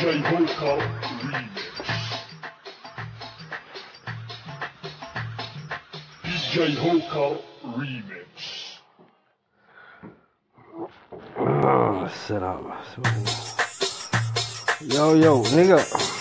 DJ Hoka Remix. DJ Hoka Remix. Ah, السلام يو يو نيجا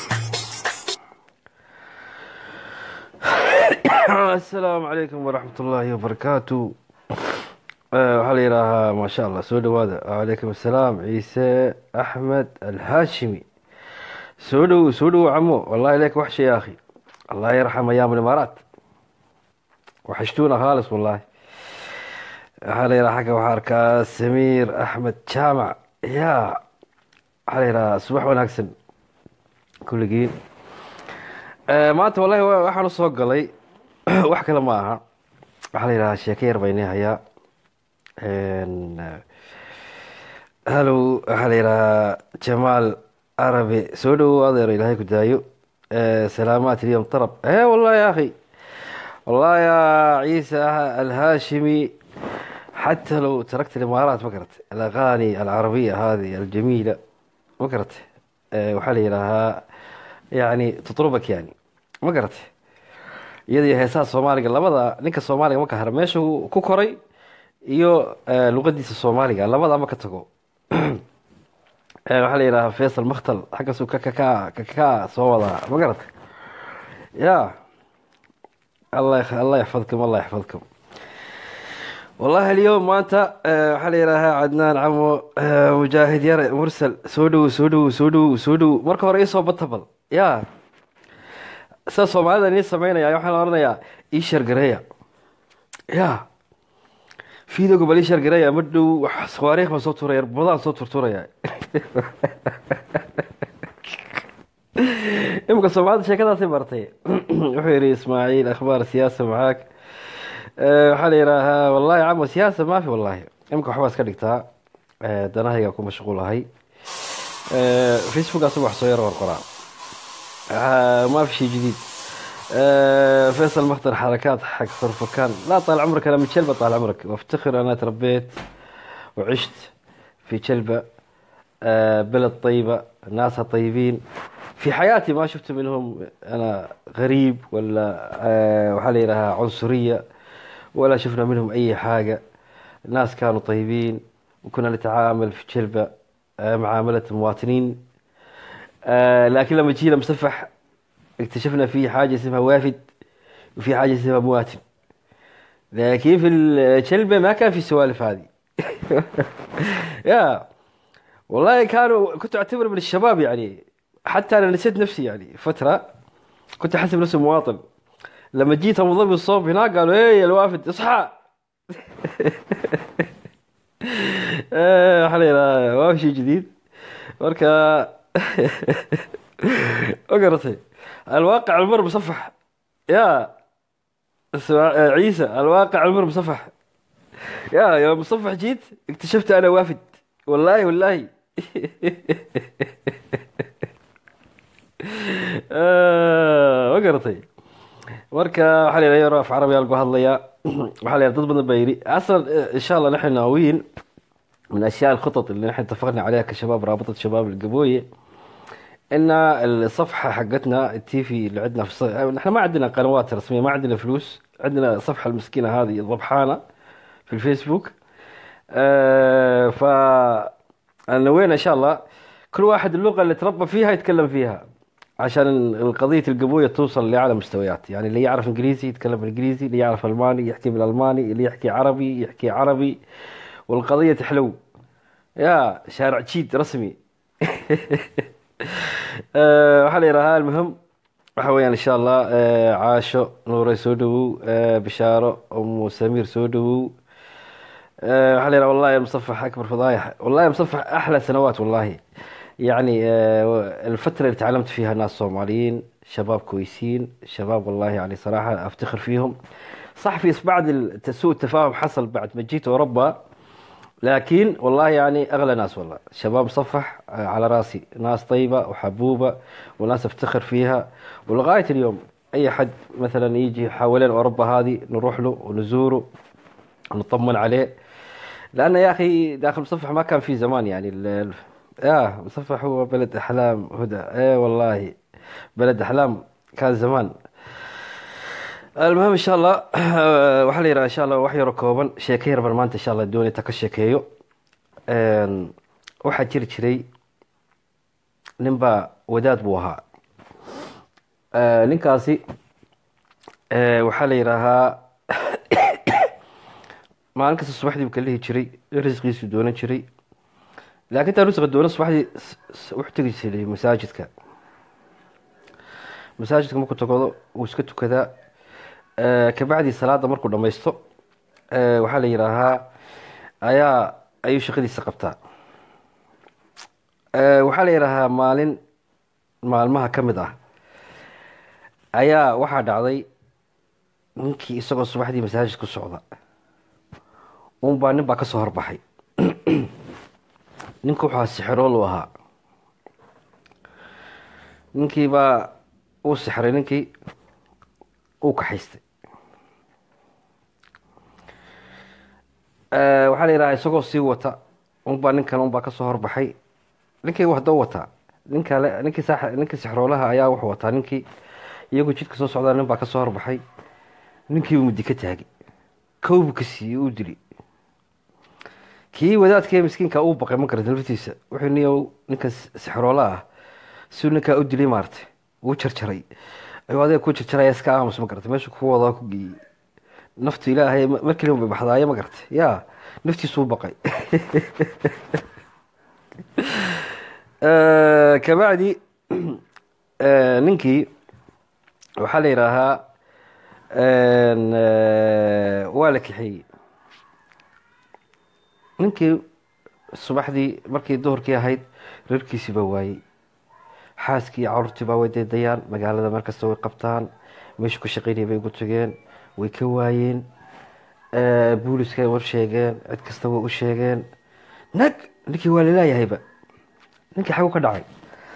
السلام عليكم ورحمة الله وبركاته آه، waxaa la yidhaahaa maasha allah soo dhawaada wacalaykum assalaam ciise axmed alhaashimi soo dhow soo dhow camo wallahi lek wax shay ya akhi allah yarxam ayaam alimaaraat waxashtuuna khaalis wallahi waxaa la yidhaha xagga waxaa arkaa samiir axmed jaamac ya waxaa la yidhahaa subax wanaagsan kulligiin Eh, maanta wallahi wa- waxaan usoo galay wax kale ma aha waxaa la yidhahaa sheeko yar baynii hayaa En, eh, hallow waxaa la yidhahaa jamaal arabi soo dhowow adeer ilaahay ku daayo Eh, salaamaat ilyom tarab eh wallahi ya akhi والله يا عيسى الهاشمي حتى لو تركت الامارات ما قرت الاغاني العربيه هذه الجميله ما قرت أه وحالي لها يعني تطربك يعني ما قرت iyadii heesaha soomaaliga labada ninka soomaaliga ma ka hara meesha uu ku koray iyo eh, luqadiisa soomaaliga labada ma ka tago Eh, waxaa la yidhahaa faysal makhtal xaggaasuu ka ka ka ka soo wadaa ma garata ya الله يخ... الله يحفظكم الله يحفظكم والله اليوم مانتا آه، waxaa la yidhaahaa cadnaan camo آه، mujaahid yare mursal soo dhow soo dhow soo dhow soo dhow marka hore iisoo batabal ya sida soomaalida nii sameynaya waxaan la oranayaa ii shargareeya ya fiidoga bal ii shargareeya ma dhow wax tawaariikh baan soo turaya badaan soo turturaya imika soomaalida sheekadaasay bartay wuxuu yidhi ismaaciil akhbaar siyaasa macaag Eh, waxaa la yidhaahaa wallahi camo siyaasa maafi wallahi imika waxbaa iska dhigtaa Eh, danahayga ku mashquulahay Eh, facebook asaga wax soo yar qorqoraa آه، ما في شيء جديد آه، فيصل مختار حركات حق خرفكان لا طال عمرك انا من شلبه طال عمرك وافتخر انا تربيت وعشت في شلبه آه، بلد طيبه ناسها طيبين في حياتي ما شفت منهم انا غريب ولا آه، وحالي لها عنصريه ولا شفنا منهم اي حاجه الناس كانوا طيبين وكنا نتعامل في شلبه آه، معامله المواطنين آه لكن لما جينا مصفح اكتشفنا في حاجة اسمها وافد وفي حاجة اسمها مواطن لكن في الشلبة ما كان في السوالف هذه يا والله كانوا كنت اعتبر من الشباب يعني حتى انا نسيت نفسي يعني فترة كنت احسب نفسي مواطن لما جيت ابو ظبي الصوب هناك قالوا ايه يا الوافد اصحى آه، حلينا ما في شيء جديد marka ma garatay alwaaqic almar musafax ya اسمع- عيسى الواقع المر مصفح يا يا مصفح جيت اكتشفت انا وافد والله والله آه، ما قرتي marka waxaa la yidhaha af carabi aa lagu hadlayaa waxaa la yidhaha dad badan baa yidhi aslan ان شاء الله نحن ناويين من اشياء الخطط اللي نحن اتفقنا عليها كشباب رابطه شباب القبويه ان الصفحه حقتنا التيفي اللي عندنا في الص... نحن ما عندنا قنوات رسميه ما عندنا فلوس عندنا صفحه المسكينه هذه ضبحانه في الفيسبوك آه ف نوينا ان شاء الله كل واحد اللغه اللي تربى فيها يتكلم فيها عشان القضية القبوية توصل لأعلى مستويات يعني اللي يعرف إنجليزي يتكلم بالإنجليزي اللي يعرف ألماني يحكي بالألماني اللي يحكي عربي يحكي عربي والقضية تحلو يا شارع تشيد رسمي آه، waxaa la yidhaahaa almuhim waxa weeyaan insha allah eh, caasho nuure soo dhowow eh, bishaaro umu samiir soo dhowow آه، waxaa la yidhaha wallahi المصفح أكبر فضايح والله مصفح أحلى سنوات والله يعني آه، الفترة اللي تعلمت فيها ناس صوماليين شباب كويسين شباب والله يعني صراحة أفتخر فيهم صح في بعض الت- سوء التفاهم حصل بعد ما جيت أوروبا لكن والله يعني أغلى ناس والله شباب مصفح آه، على راسي ناس طيبة وحبوبة وناس أفتخر فيها ولغاية اليوم أي حد مثلا يجي حوالين أوروبا هذه نروح له ونزوره ونطمن عليه لأن يا أخي داخل مصفح ما كان في زمان يعني ال- يا مصفح هو بلد أحلام هدى ايه والله بلد أحلام كان زمان المهم إن شاء الله waxaa la yidhaha insha allah wax yaro kooban sheeko yar baan maanta insha allah doonay ta ka sheekeeyo Een, waxaa jiri jiray ninbaa wadaad buu ahaa Ee, ninkaasi ee, waxaa la yidhaahaa maalin kasta subaxdii buu ka lihi jiray risqiisuu doonan jiray laakiin taa risqa doonan subaxdii s- s- wuxuu tegi jiray masaajidka masaajidka markuu tagodo wuu iska tukadaa Ee, kabacdii salaada markuu dhammaysto ee, waxaa la yidhaahaa ayaa ayuu shaqadiisa qabtaa Ee, waxaa la yidhaahaa maalin maalmaha ka mid ah ayaa waxaa dhacday ninkii isagoo subaxdii masaajid ku socda unbaa nin baa ka soo horbaxay ninka waxaa sixirool u ahaa ninkii baa uu sixray ninkii uu kaxaystay Ee, waxaa la yidhaha isagoo sii wata unbaa ninkan unbaa kasoo horbaxay ninkii hadoo wataa nin kale ninkii saax- ninkii sixroolaha ayaa wuxuu wataa ninkii iyagoo jidka soo socdaa nin baa kasoo horbaxay ninkii uu mudi ka taagay kow buu ka siiyey uu dili kii wadaadkee miskiinka uu baqay ma garata naftiisa wuxuu niyow ninkan sixroolaha ah si ninkaa u dilay maartay uu jarjaray ayuu adiga ku jarjaraya iska aamus ma garata meeshu ku wadaa ku geeyey naftu ilaahay ma- mar keliya bay baxdaayo ma garata ya naftiisuu baqay Eh, kabacdi eh, ninkii waxaa la yidhaahaa een, eh, waa la kaxeeyey ninkii subaxdii markii duhurkii ahayd reerkiisii baa waayey xaaskii iyo caruurtii baa way daydayaan magaalada markasta way qabtaan meeshu ka shaqeynaya bay ugu tageen way ka waayeen Eh, booliska war sheegeen cid kasta way u sheegeen nag ninkii waa laleeyahayba ninkii xagu ka dhacay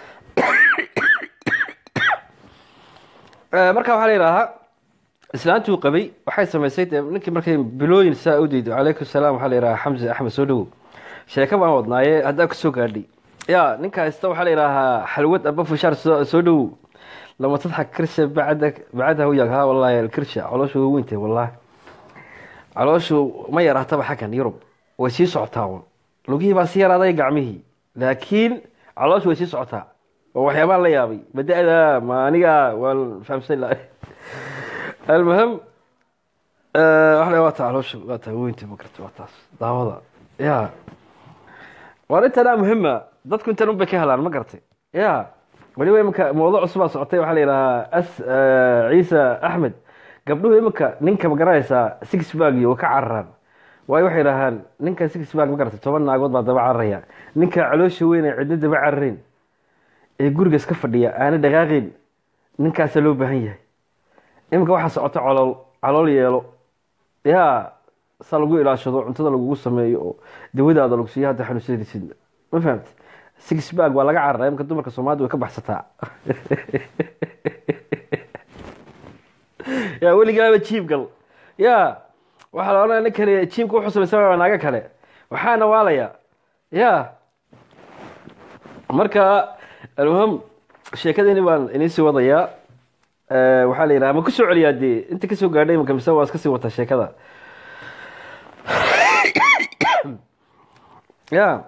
Eh, marka waxaa la yidhaahaa islaantii uu qabay waxay samaysay dee ninkii markay bilooyin saa u diido calaykum salaam waxaa la yidhahaa xamse axmed soo dhowow sheeko baan wadnaaye haddaa kasoo gaadhay ya ninka haysta waxaa la yidhaahaa xalwad aba fushaar soo soo dhowow lama tadxak kirsha bacda bacdahu yag ha wallahi alkirsha calooshu way weyntahay wallahi calooshu ma yaraataba xaggan yurub way sii socotaa un lugihii baa sii yaraaday gacmihii laakiin calooshu way sii socotaa oo waxyaabaan la yaabay bada-da ma aniga waan fahamsan lahay almuhim waxle waa taa calooshu waa taa weynta ma garta waa taas daawada ya waar intanaa muhima dadku intan un bay ka helaan ma garatay ya weliba iminka mawduuc cusubaa socotay waxaa la yidhahaa as ciise axmed gabdhuhu iminka ninka ma garanaysaa six bag iyo way ka cararaan waayo waxay idhahaan ninka six bag ma garatay toban naagood baa daba cararaya ninka caloosha weyn ee cidna daba cararayn ee guriga iska fadhiya aana dhaqaaqayn ninkaasaa loo baahan yahay iminka waxaa socota calool calool yeelo ya sa lagu ilaashado cuntada lagugu sameeyo oo dawadaada lagu siiyo hadda xanuunsanaysid ma fahamti six bag waa laga carara iminka dumarka soomaalida way ka baxsataa ya weligaaba jiib gal ya waxaa la odhanaya ninkani jiibka wuxuu samaysan waa naaga kale waxaana waalaya ya marka almuhim sheekadani baan idiin sii wadayaa Eh, waxaa la yidhaha ma kusoo celiyaa dee inta kasoo gaadhay imanka mise waa iska sii wataa sheekada ya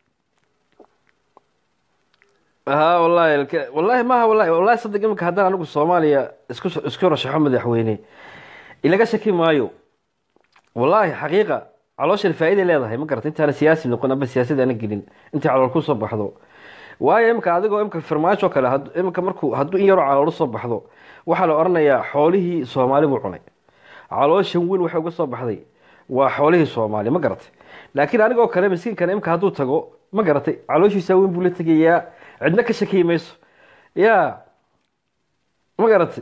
ha wallahi alka- wallahi maaha wallahi wallahi saddeq iminka haddaan anigu soomaaliya isku isku rashaxo madaxweyne ilaga shaki maayo wallahi xaqiiqa calooshan faa'iiday leedahay ma garata intaana siyaasi noqon aba siyaasad aana gelin intay calool ku soo baxdo waayo imika adigoo imika farmaajo kale had- imika markuu hadduu in yaroo calool soo baxdo waxaa la odhanayaa xoolihii soomaali buu cunay calooshan weyn waxay uga soo baxday waa xoolihii soomaali ma garatay laakiin anigoo kale miskiinkan imika hadduu tago ma garatay calooshiisa weyn buu la tegayaa cidna ka shakiyi mayso ya ma garatay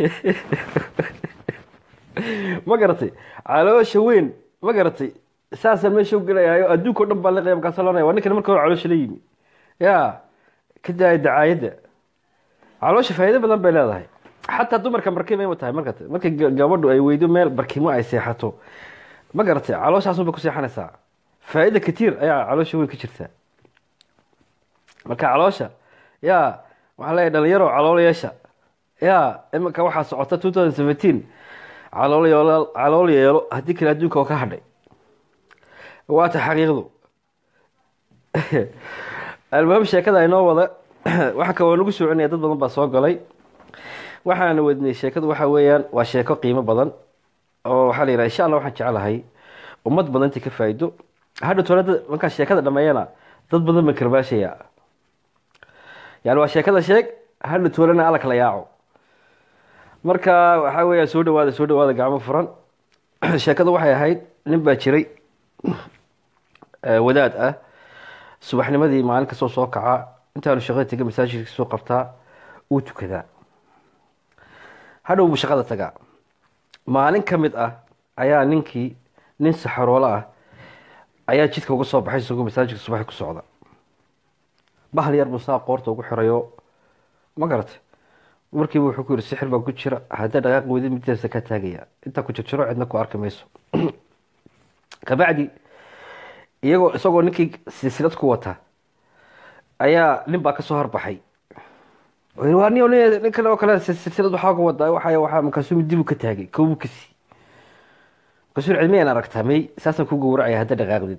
ma garatay caloosha weyn ma garatay saasaan meesha u gelayayo adduunka o dhan baa liqaya markaasa loonaya waa ninkan marka hore caloosha la yimi ya ka daaya dacaayadda caloosha faa'iido badan bay leedahay xataa dumarka barkima ima tahay marka marka ga- gabadhu ay weydo meel barkimo ay seexato ma garatay calooshaasun bay ku seexanaysaa faa'iida katiir ayaa caloosha weyn ka jirta marka caloosha yaa waxaa leeyahay dhalinyaro calool yeesha yaa iminka waxaa socota two thousand seventeen calool yeelo calool yeelo haddii kale adduunka oo ka hadhay waata xaqiiqdu albaab sheekada aynoo wada waxa ka waa nagu soconaya dad badan baa soo galay waxaana wadnay sheekadu waxa weeyaan waa sheeko qiimo badan oo waxaa la yidhaha insha allah waxaan jeclahay ummad badan inta ka faa'ido hadha tole dad markaa sheekada dhameeyana dad badan baan karbaashaya yani waa sheekada sheeg hadha tolena alla kala yaaco marka waxaa weeyaan soo dhawaada soo dhawaada gacmo furan sheekada waxay ahayd nin baa jiray wadaad ah subaxnimadii maalin kastoo soo kaca intaanu shaqada tega masaajidka soo qabtaa uu tukadaa hadhow buu shaqada tagaa maalin ka mid ah ayaa ninkii nin saxaroolo ah ayaa jidka uga soo baxay isagoo masaajidka subaxi ku socda bahal yar buu saa qoorta ugu xirayo ma garatay markiiba wuxuu ku yihi sixir baa ku jira haddaa dhaqaaq weydi middaasa ka taagaya intaa ku jirjiro cidna ku arki mayso kabacdi iyagoo isagoo ninkii silsilad ku wata ayaa nin baa kasoo horbaxay waa nin nin kale oo kale silsilad waxaa ka wadaa waxa waxaa markaasuu mid dibu ka taagay kowbu ka sii markaasuu cilmiyaan aragtaa may saasaan ku gowracaya hadda dhaqaaqdid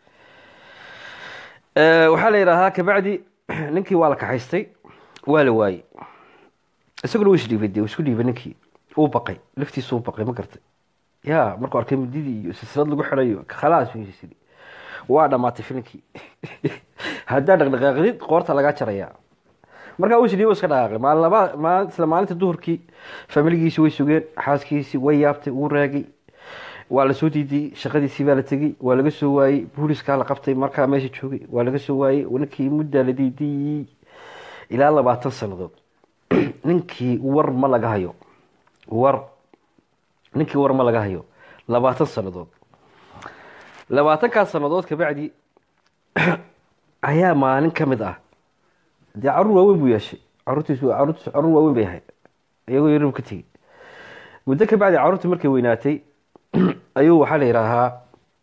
waxaa la yidhaahaa kabacdi ninkii waa la kaxaystay waa la waayey isaguna wuu isdhiibay de isku dhiibay ninkii uu baqay laftiisu uu baqay ma gartay ya markuu arkay mididii iyo silsilad lagu xidhayo khalaas wsidi waa dhamaatay filinkii haddaa dhaqdhaqaaqdid qoorta lagaa jaraya markaa uu isdhiibo iska dhaqaaqay maalin laba maal isla maalinta duhurkii familigiisi way sugeen xaaskiisii way yaabtay wuu raagay waa la soo diidiyey shaqadiisii baa la tegey waa laga soo waayey booliiskaa la qabtay markaa meesha joogay waa laga soo waayey ninkii muddaa la diidiyey ilaa labaatan sannadood ninkii war ma laga hayo war ninkii war ma laga hayo labaatan sannadood labaatankaas sannadood kabacdi ayaa maalin ka mid ah dee caruur waaweyn buu yeeshay caruurtiisu caruurtiisu caruur waaweyn bay ahayd iyagoo yaru ka tegey muddo kabacdi caruurtii markay weynaatay ayuu waxaa la yidhaahaa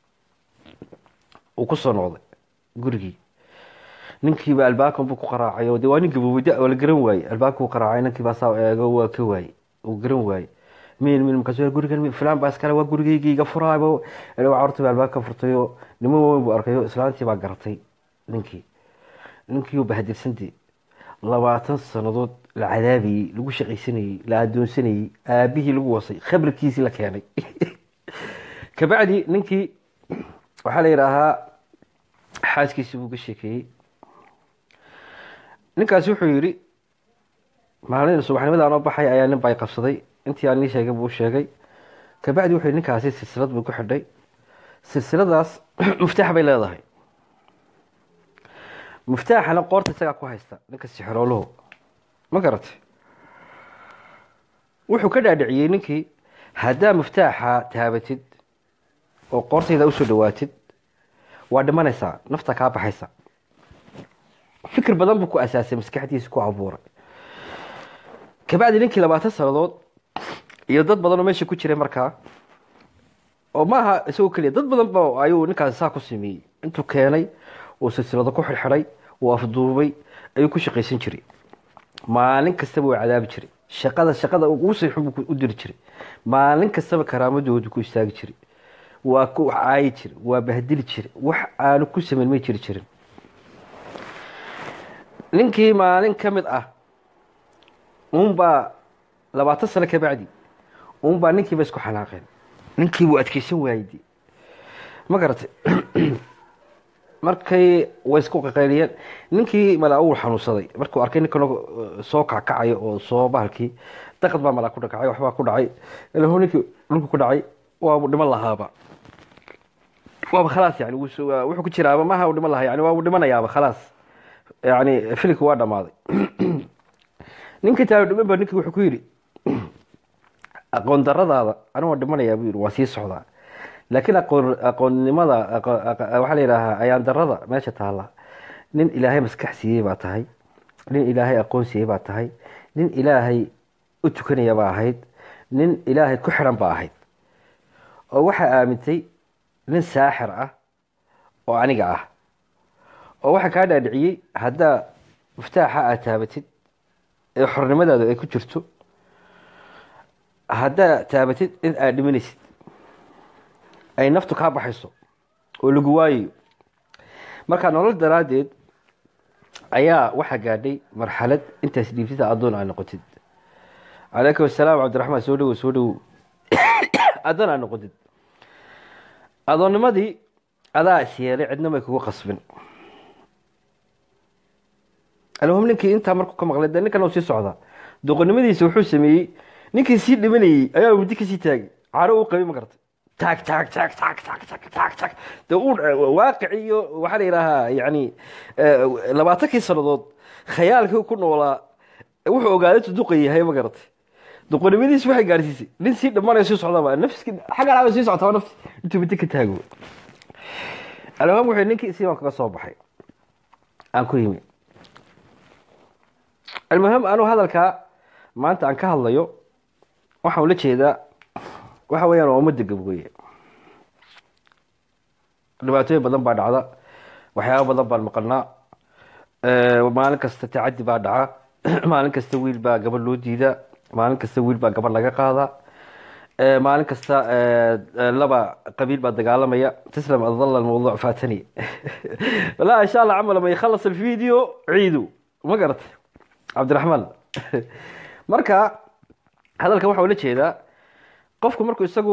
uu kusoo noqday gurigii ninkiiba albaabkan buu ku qaraacay oo de waa nin gabowda oo la garan waayey albaabka uu qaraacay ninkiibaa saa eego waa ka waayey uu garan waayey min min markaas gurigan filan baa iskale waa gurigeygii iga furaabo caruurtii baa albaabka furtayo niman waaweyn buu arkayo islaantii baa garatay ninkii ninkii bahadirsantee labaatan sannadood la cadaabayey lagu shaqaysanayey la adoonsanayey aabihii lagu wasay khabarkiisii la keenay kabacdi ninkii waxaa la yidhaahaa xaaskiisii buu ka sheekeeyey ninkaasi wuxuu yidhi maalin subaxnimada anoo baxay ayaa nin bay qabsaday intii aan nii sheegay buu sheegay kabacdi wuxuu yidhi ninkaasi silsilad buu ku xidhay silsiladaas muftaax bay leedahay muftaaxana qoorta isagaa ku haysta ninka sixrooluhu ma garatay wuxuu ka dhaadhiciyey ninkii haddaa muftaaxa taabatid oo qoortayda usoo dhawaatid waa dhimanaysaa nafta kaa baxaysa fikir badan buu ku asaasay maskaxdiisa ku abuuray kabacdi ninkii labaatan sannadood iyo dad badan oo meesha ku jiray markaa oo maaha isagoo keliya dad badan ba ayuu ninkaasi saa ku sameeyey intuu keenay uu silsilado ku xidhxidhay uu afduubay ayuu ku shaqaysan jiray maalin kastaba waa cadaabi jiray shaqada shaqada ugu sayxun buu u diri jiray maalin kastaba karaamadoodu ku istaagi jiray waa ku caayi jiray waa bahdili jiray wax aanu ku samayn may jiri jirin ninkii maalin ka mid ah uunbaa labaatan sano kabacdi uunbaa ninkiiba isku xanaaqeen ninkiibuu adkeysan waayey ma garatay markay way isku qaqayliyeen ninkii malaa uu xanuunsaday markuu arkay ninkan soo kackacayo oo soo bahalkii daqad baa malaa ku dhakacay waxbaa ku dhacay ilaho ninkii dhulku ku dhacay waabu dhiman lahaaba waaba khalaas yani wuxuu ku jiraaba maaha u dhiman lahaa yani waabu dhimanayaaba khalaas yani filimki waa dhamaaday ninkii taalo dhiman ba ninkii wuxuu ku yidhi aqoon daradaada anigoo dhimanayaa buu yidhi waa sii socdaa laakiin aqoon aqoonnimada waxaa la yidhaahaa ayaan darada meesha taalla nin ilaahay maskax siiyey baa tahay nin ilaahay aqoon siiyey baa tahay nin ilaahay u tukanaya baa ahayd nin ilaahay ku xidhan baa ahayd oo waxaa aamintay nin saaxir ah oo aniga ah oo waxaa kaa dhaadhiciyey haddaa muftaaxa aad taabatid ee xornimadaadu ay ku jirto haddaa taabatid in aad dhimanaysid ay naftu kaa baxayso oo lagu waayayo marka nolol daraaddeed ayaa waxaa gaadhay marxalad intaas dhiibtida addoon aad noqotid calaykum asalaam cabdiraxmaan soo dhowow soo dhowow addoon aad noqotid adoonnimadii adaa is yeelay cidna may kugu qasbin almuhim ninkii intaa markuu ka maqlay dee ninkan uu sii socdaa doqonnimadiisa wuxuu sameeyey ninkii sii dhimanayey ayaa muddi kasii taagay caro uu qabay ma garatay taag taag taag taag taag taag taag taag dee uu waaqici iyo waxaa la yidhaahaa yacni labaatankii sannadood khayaalkii ku noolaa wuxuu ogaaday intuu duqa yahay ma garatay doqonnimadiisi waxay gaadhsiisay nin sii dhamanayo sii socdaba nafski xagga dhaaba sii soctaa nafti intuu muddi ka taago almuhim wuxuu ninkii sii baan kaga soo baxay aan ku yimi almuhim anuu hadalkaa maanta aan ka hadlayo waxaan ula jeedaa waxa weeyaan waa ummadda gabooye dhibaatooyin badan baa dhacda waxyaaba badan baan maqalnaa maalin kasta tacadi baa dhaca maalin kasta wiil baa gabadh loo diidaa maalin kasta wiil baa gabadh laga qaadaa maalin kasta laba qabiil baa dagaalamaya taslam adalla almawduuc faatani wallahi insha allah camal ma yakhalas alvideo ciidu ma garatay cabdiraxmaan marka hadalkan waxa ula jeedaa qofku markuu isagu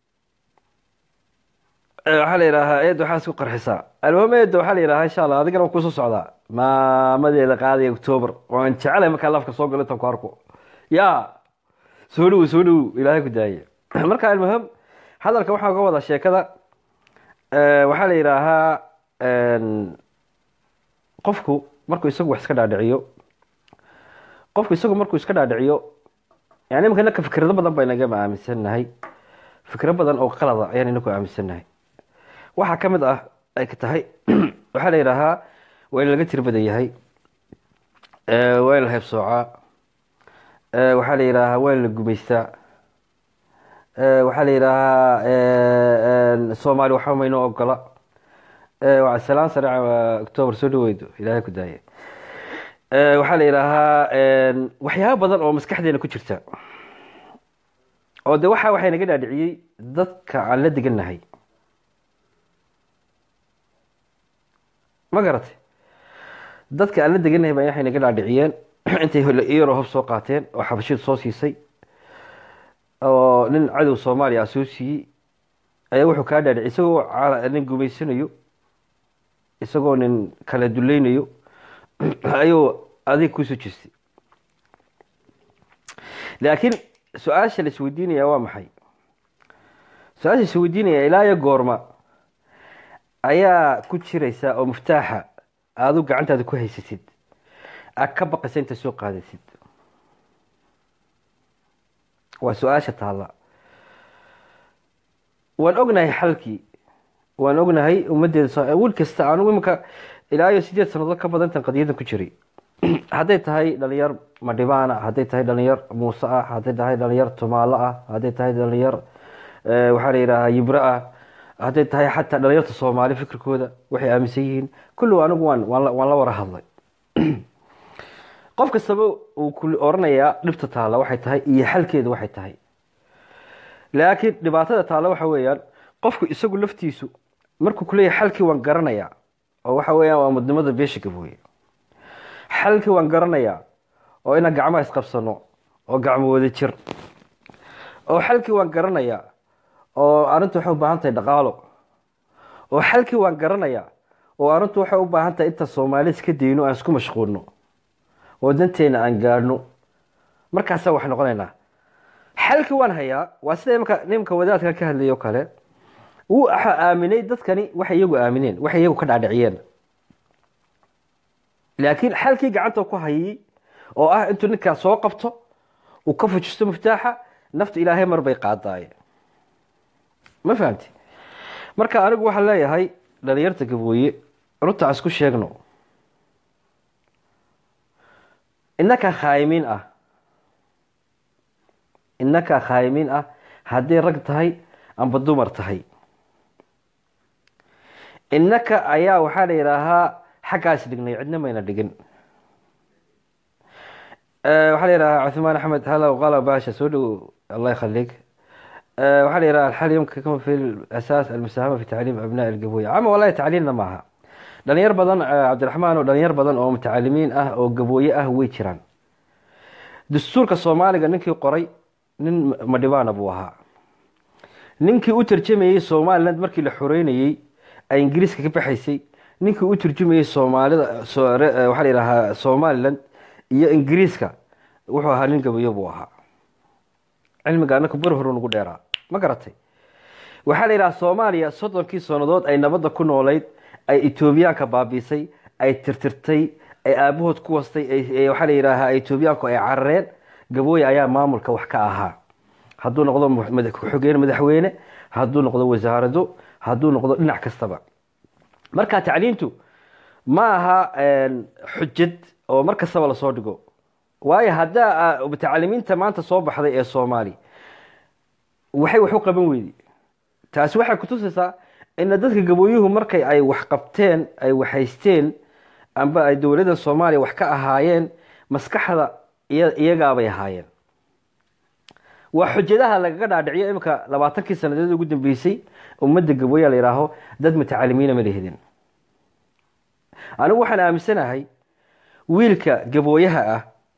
waxaa la yidhaahaa eed waxaa isku qarxisaa almuhim eedda waxaa la yidhahaa insha allah adigana waa kusoo socdaa maamadeeda qaadaya octoober waan jecelahay markaa lafka soo galo intaan ku arko ya soo dhowo soo dhowo ilaahay ku daaye marka almuhim hadalka waxaa uga wadaa sheekada waxaa la yidhaahaa qofku markuu isagu wax iska dhaadhiciyo qofku isagu markuu iska dhaadhiciyo yani imika inaka fikrado badan baa inagama aaminsannahay fikro badan oo qalada ayaan inaku aaminsannahay waxaa ka mid ah ay ka tahay waxaa la yidhaahaa waa in laga tir badan yahay waa in la heybsoocaa waxaa la yidhaahaa waa in la gumaystaa waxaa la yidhaahaa soomaali waxba maynoo ogola salaan sare octoober soo dhaweydo ilaahay ku daaye waxaa la yidhaahaa waxyaaba badan oo maskaxdeena ku jirta oo de waxa waxay naga dhaadhiciyey dadka aan la degannahay ma garatay dadka aan la degannahay baa waxay naga dhaadhiciyeen intay iyaroo hob soo qaateen oo xabashiid soo siisay oo nin cadow soomaaliya ah soo siiyey ayaa wuxuu kaa dhaadhiciyay isagoo nin gumaysanayo isagoo nin kala dulaynayo ayuu adig kusoo jirtay laakiin su-aasha la isweydiinaya waa maxay su-aasha isweydiinaya ilaa iyo goorma ayaa ku jiraysa oo muftaaxa aadu gacantaada ku haysatid aad ka baqaysa inta soo qaadasid waa su-aasha taalla waan ognahay xalkii waan ognahay ummaddeeda wiil kasta anugu iminka ilaa iyo sideed sannadood ka badantan qadiyadan ku jiray hadday tahay dhalinyar madhibaana hadday tahay dhalinyar muuse ah hadday tahay dhalinyar tumaalo ah hadday tahay dhalinyar waxaa la yidhaahaa yibro ah hadday tahay xataa dhalinyarta soomaali fikirkooda waxay aaminsan yihiin kulligu anigu waan waan la wara hadlay qof kastaba uu ku oranayaa dhibta taalla waxay tahay iyo xalkeeda waxay tahay laakiin dhibaatada taalla waxa weeyaan qofku isagu laftiisu markuu kuleeyahay xalkii waan garanayaa oo waxa weeyaan waa mudnimada beesha gabooye xalkii waan garanayaa oo inaan gacmaha isqabsano oo gacmo wada jir oo xalkii waan garanayaa oo arrintu waxay u baahan tahay dhaqaalo oo xalkii waan garanayaa oo arrintu waxay u baahan tahay inta soomaali iska dayno aan isku mashquulno oo danteena aan gaadhno markaasaa wax noqonaynaa xalkii waan hayaa waa sida imka nimka wadaadka ka hadlay o kale wuu aaminay dadkani waxay iyagu aamineen waxay iyagu ka dhaadhiciyeen laakiin xalkii gacanta ku hayay oo ah intuu ninkaas soo qabto uu ka fujisto muftaaxa nafta ilaahay mar bay qaadaaye ma fahamti marka anigu waxaan leeyahay dhalinyarta gabooye runta aan isku sheegno inakaa khaayimiin ah inakaa khaayimiin ah hadday rag tahay amba dumar tahay innaka ayaa waxaa la yidhaahaa xaggaas dhignay cidna mayna dhigin waxaa la yidhahaa cuثmaan axmed halow qala baasha soo dhow allah yakhalig waxaa la yidhaha alxal yumkin fi asaas almusaahama fi tacliim abnaa ilgaboya ama wallahi tacliimna maaha dhalinyar badan cabdiraxmaan oo dhalinyar badan oo mutacalimiin ah oo gabooye ah way jiraan dastuurka soomaaliga ninkii qoray nin madhibaana buu ahaa ninkii u tarjamayey somaliland markii la xoreynayey ay ingiriiska ka baxaysay ninkii u turjumayey soomaalida waxaa la yidhahaa somaliland iyo ingiriiska wuxuu ahaa nin gabayo buu ahaa cilmiga anaka bar horu nagu dheeraa ma garatay waxaa la yidhaha soomaaliya soddonkii sannadood ay nabadda ku noolayd ay etoobiyaanka baabiisay ay tirtirtay ay aabahood ku wastay waxaa la yidhaahaa etoobiyaanku ay carareen gabooye ayaa maamulka wax ka ahaa hadduu noqdo ku-xigeen madaxweyne hadduu noqdo wasaarado hadduu noqdo dhinac kastaba marka tacliintu ma aha xujad oo mar kastaba lasoo dhigo waayo haddaa mutacalimiinta maanta soo baxday ee soomaali waxay wax u qaban weydi taasi waxay kutusaysaa ina dadka gabooyuhu markay ay wax qabteen ay waxhaysteen amba ay dowladda soomaaliya wax ka ahaayeen maskaxda iyagaabay ahaayeen waa xujadaha lagaga dhaadhiciyo iminka labaatankii sanadeed ugu dambeysay ummadda gabooya la yihaaho dad mutacalimiina ma lehedin anigu waxaan aaminsanahay wiilka gabooyaha ah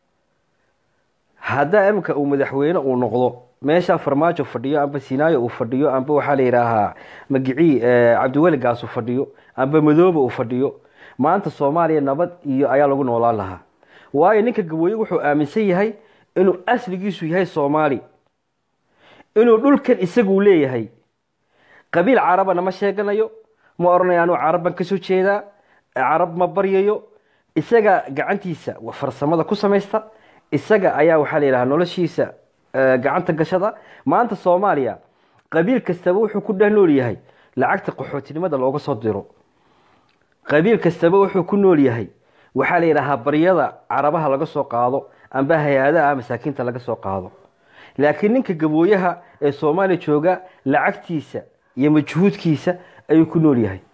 haddaa iminka uu madaxweyne uu noqdo meeshaa farmaajo fadhiyo amba sinaayo uu fadhiyo amba waxaa la yidhaahaa magicii cabdiweligaas uu fadhiyo amba madoobe uu fadhiyo maanta soomaaliya nabad iyo ayaa lagu noolaan lahaa waayo ninka gabooye wuxuu aaminsan yahay inuu asligiisu yahay soomaali inuu dhulkan isaguu leeyahay qabiil carabana ma sheeganayo ma odhanayo anuu carabban kasoo jeedaa carab ma baryayo isaga gacantiisa farsamada ku samaysta isaga ayaa waxaa la yidhaha noloshiisa gacanta gashada maanta soomaaliya qabiil kastaba wuxuu ku dheh nool yahay lacagta qaxootinimada looga soo diro qabiil kastaba wuxuu ku nool yahay waxaa la yidhahaa baryada carabaha laga soo qaado amba hay-adaha masaakiinta laga soo qaado laakiin ninka gabooyaha ee soomaaliya jooga lacagtiisa iyo majhuudkiisa ayuu ku nool yahay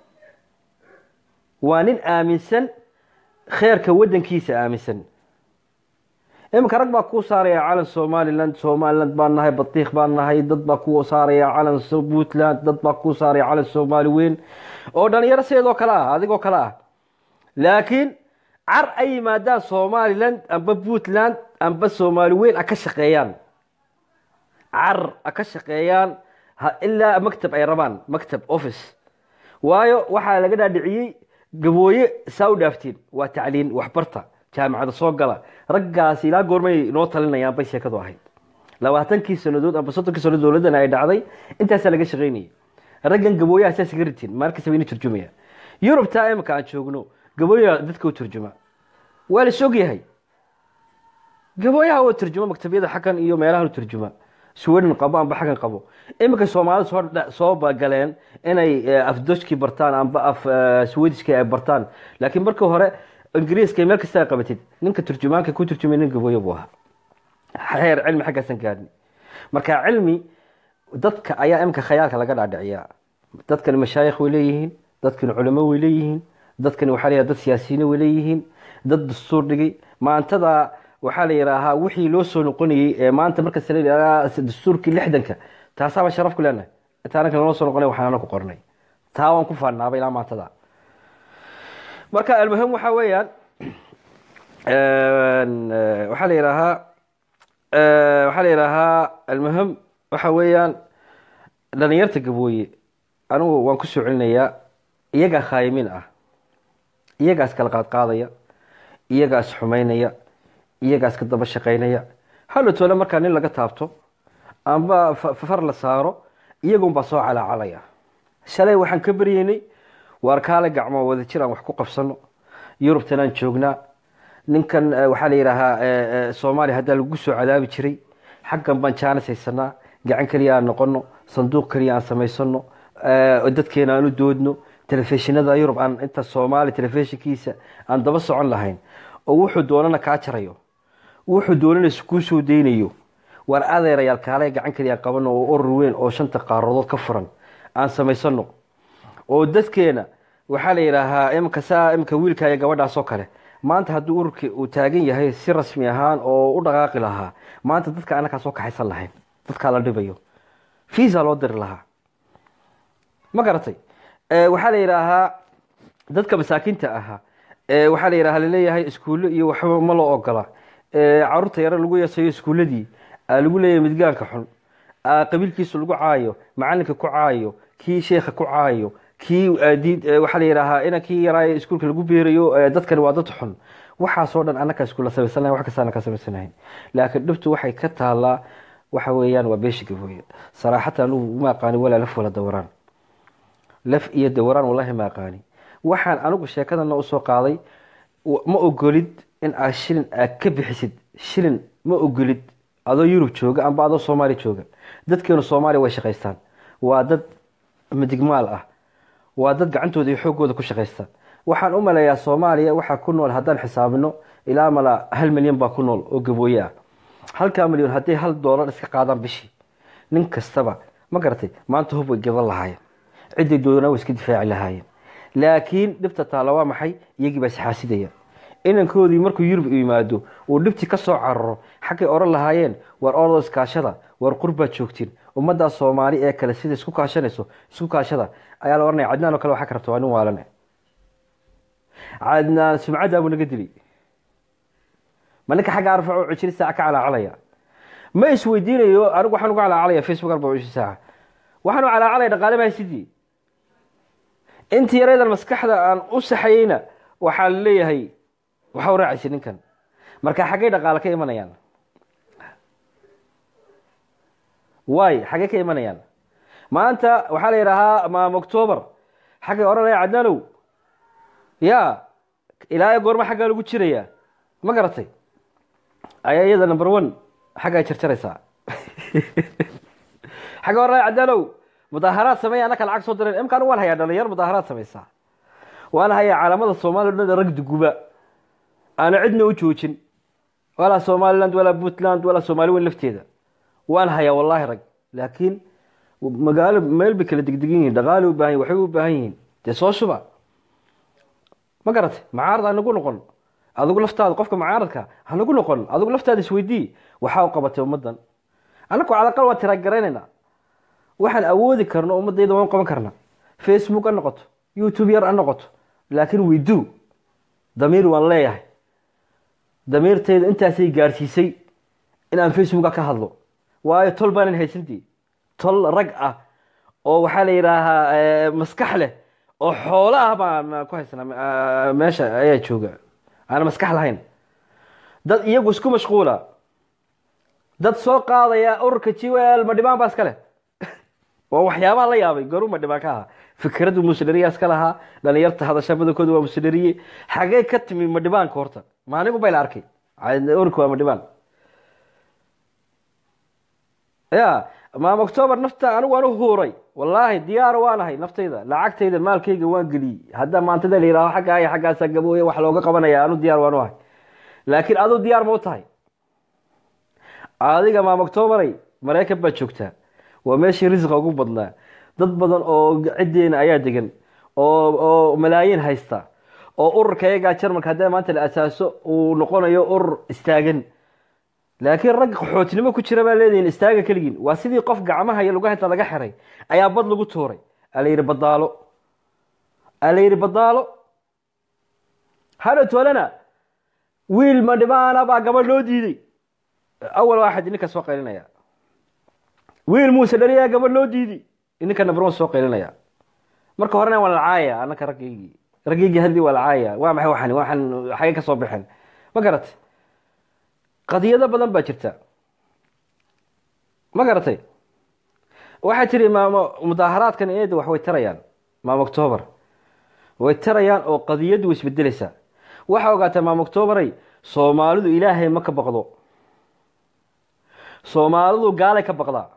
waa nin aaminsan kheerka wadankiisa aaminsan iminka rag baa kuu saaraya calan somaliland somaliland baan nahay batiik baan nahay dad baa kuu saaraya calan puntland dad baa kuu saaraya calan soomaali weyn oo dhalinyaro sideedoo kale ah adigoo kale ah laakiin car ay yimaadaan somaliland amba puntland amba soomaali weyn a ka shaqeeyaan car a ka shaqeeyaan ilaa maktab ay rabaan maktab office waayo waxaa laga dhaadhiciyey gabooye saa u dhaaftiin waa tacliin waxbarta jaamacada soo gala raggaas ilaa goormay noo talinayaan bay sheekadu ahayd labaatankii sanadood amba soddonkii sanadood dowladdan ay dhacday intaasaa laga shaqaynayay raggan gabooyaha saas iga ritiin maalkastaba ina turjumaya yurubtaa imika aan joogno gabooyaha dadka u turjuma waa la sog yahay gabooyaha oo turjuma maktabyada xaggan iyo meelahan u turjuma sweden qabo amba xaggan qabo iminka soomaalida soo soo galeen inay afdoshkii bartaan amba af swedishkii ay bartaan laakiin markii hore ingiriiska meel kasta ay qabatid ninka turjumaanka ku turjumay nin gabooyo buu ahaa heer cilmi xaggaasan gaadni marka cilmi dadka ayaa iminka khayaalka laga dhaadhiciyaa dadkani mashaayikh way leeyihiin dadkani culamo way leeyihiin dadkani waxaa la dad siyaasiyiin way leeyihiin dad dastuur dhigay maantada waxaa la yidhaahaa wixii loo soo noqonayey ee maanta markas dastuurkii lixdanka taasaabaan sharaf ku leenahay taananka naloo soo noqonay waxaanana ku qornay taa waan ku faanaaba ilaa maantada marka almuhim waxaa weeyaan waxaa la yidhaahaa waxaa la yidhaahaa almuhim waxa weeyaan dhalinyarta gabooye anigu waan ku soo celinayaa iyagaa khaayimiin ah iyagaas kala qaadqaadaya iyagaas xumaynaya iyagaas ka daba shaqaynaya halatoole markaa nin laga taabto amba far la saaro iyagunbaa soo calaacalaya shalay waxaan ka baryeynay waar kaale gacmo wada jir aan wax ku qabsano yurubtan aan joognaa ninkan waxaa la yidhaahaa soomaaliya haddaa lagu soo cadaabi jiray xaggan baan jaanis haysanaa gacan keliya aan noqono sanduuq keliya aan samaysano dadkeena aan u doodno telefishinada yurub aan inta soomaali telefishinkiisa aan daba socon lahayn oo wuxuu doonana kaa jarayo wuxuu doonana kuu soo deynayo waar adeerayaal kaale gacan keliya qabano oo urur weyn oo shanta qaaradood ka furan aan samaysano oo dadkeena waxaa la yidhaahaa imika saa imika wiilka iyo gabadhaas oo kale maanta hadduu ururkii uu taagan yahay si rasmi ahaan oo u dhaqaaqi lahaa maanta dadka anakaa soo kaxaysan lahayn dadkaa la dhibayo visa loo diri lahaa ma garatay waxaa la yidhaahaa dadka masaakiinta ahaa waxaa la yidhaha laleeyahay iskuullo iyo waxba ma loo ogola caruurta yare lagu yeesayo iskuulladii lagu leeyahay midgaanka xun qabiilkiisu lagu caayo macalinka ku caayo kii sheekha ku caayo kii waxaa la yidhaahaa inankii yaraaye iskuulka lagu beerayo dadkani waa dad xun waxaasoo dhan annakaa iskuulla samaysanahay wax kasta annakaa samaysanahayn laakiin dhibtu waxay ka taalaa waxa weeyaan waa beesha gabooye saraaxata anugu ma aqaani walaa laf wala dawaraan laf iyo dawaraan wallahi ma aqaani waxaan anigu sheekadana usoo qaaday ma ogolid in aad shilin aad ka bixisid shilin ma ogolid adoo yurub jooga amba adoo soomaaliya jooga dadkeenu soomaaliya way shaqaystaan waa dad midigmaal ah waa dad gacantooda iyo xooggooda ku shaqaysta waxaan u maleeyaa soomaaliya waxaa ku nool haddaan xisaabino ilaa mala hal milyan baa ku nool oo gabooye ah halkaa milyan hadday hal doolar iska qaadaan bishii nin kastaba ma garatay maanta hub way gadan lahaayeen ciday doodana way iska difaaci lahaayeen laakiin dhibta taalla waa maxay iyagii baa isxaasidaya inankoodii markuu yurub yimaado uu dhibtii ka soo cararo xaggay oran lahaayeen war ordo iskaashada war qurbaad joogtiin ummaddaa soomaali ee kale sida isku kaashanayso isku kaashada ayaa la oranaya cadnaan oo kale waxaa ka rabta waa nin waalane cadnaan sumcaddaa buu naga dilay ma ninka xagga arfaco cishiri saaca ka calaacalaya ma isweydiinayo anigu waxaan uga calaacalaya facebook arba cishiri saaca waxaan u calaacalaya dhaqaale mahaysidii intii yaraydan maskaxda aan u saxayeyna waxaa la leeyahay waxa u raacaysa ninkan marka xaggay dhaqaale ka imanayaan waay xaggay ka imanayaan maanta waxaa la yidhaahaa maam octoobar xaggay odhanaya cadnaanow ya ilaa goorma xaggaa lagu jiraya ma garatay ayaa iyada number one xaggaa jarjaraysaa xagga odhanaya cadnaanow mudaaharaad sameeya annaka lacag soo direen imkaan waan hayaa dhalinyar mudaaharaad samaysaa waan hayaa caalamada soomaaliya o dhan rag duguba aana cidna u joojin walaa somaliland walaa puntland walaa soomaali weyn lafteeda waan hayaa wallaahi rag laakiin magaalo meel bay kala degdegan yihin dhaqaali u baahan yihin waxbay u baahan yihiin dee soo shuba ma garatay macaarad hanagu noqon adigu laftaada qofka macaaradka hanagu noqon adigu laftaada isweydii waxaa u qabatay ummaddan annaku calaqal waa tiraagaraynayna waxaan awoodi karno ummadayda waan qaban karna facebook ha noqoto youtube yar ha noqoto laakiin wido damiir waan leeyahay damiirtayda intaasay gaarsiisay in aan facebooka ka hadlo waayo tol baanan haysantii tol rag ah oo waxaa la yidhaahaa maskax leh oo xoolo ah baan ku haysanaa meesha ayaa jooga aana maskax lahayn dad iyagu isku mashquula dad soo qaadaya ururka jiwel madhibaan baa iska leh waa waxyaabaha la yaabay goru madhibaan ka ahaa fikraddu musdhariya iska lahaa dhalinyarta hadasha badankooda waa musdhariye xagee ka timi madhibaanka horta maanigu bay la arkay ururka waa madhibaan ya maam octoobar nafta anigu waan u huuray wallaahi diyaaro waan ahay naftayda lacagtayda maalkayga waan geliyey hadda maantada la yihaaho xaggaa iyo xaggaasaa gabooye wax looga qabanaya anu diyaar waan u ahay laakiin aduu diyaar ma u tahay adiga maam octoobaray maraykan baad joogtaa waa meeshii risqa ugu badnaa dad badan oo ciddeena ayaa degan oo oo malaayiin haysta oo ururka iyagaa jarmalka haddii maanta la asaaso uu noqonayo urur istaagan laakiin rag qaxootinimo ku jira baa leedihin istaaga keligiin waa sidii qof gacmaha iyo lugaha inta laga xiray ayaa bad lagu tuuray ala yidhi badaalo ala yidhi badaalo hadhow toolana wiil madhibaana baa gabadh loo diiday awal waaxad ininka soo qaylinaya wiil muuse dhariyaa gabadh loo diiday ininka nabron soo qaylinaya marka horena waa lacaaya anaka raggaygii raggaygii hadii waa lacaaya waa maxay waxan waxan xagay ka soo baxeen ma garatay qadiyado badan baa jirta ma garatay waxay tiri maamo mudaaharaadkan eeda wax way tarayaan maam octoobar way tarayaan oo qadiyaddu way isbedelaysaa waxaa ogaataa maam octoobaray soomaalidu ilaahay ma ka baqdo soomaalidu gaalay ka baqdaa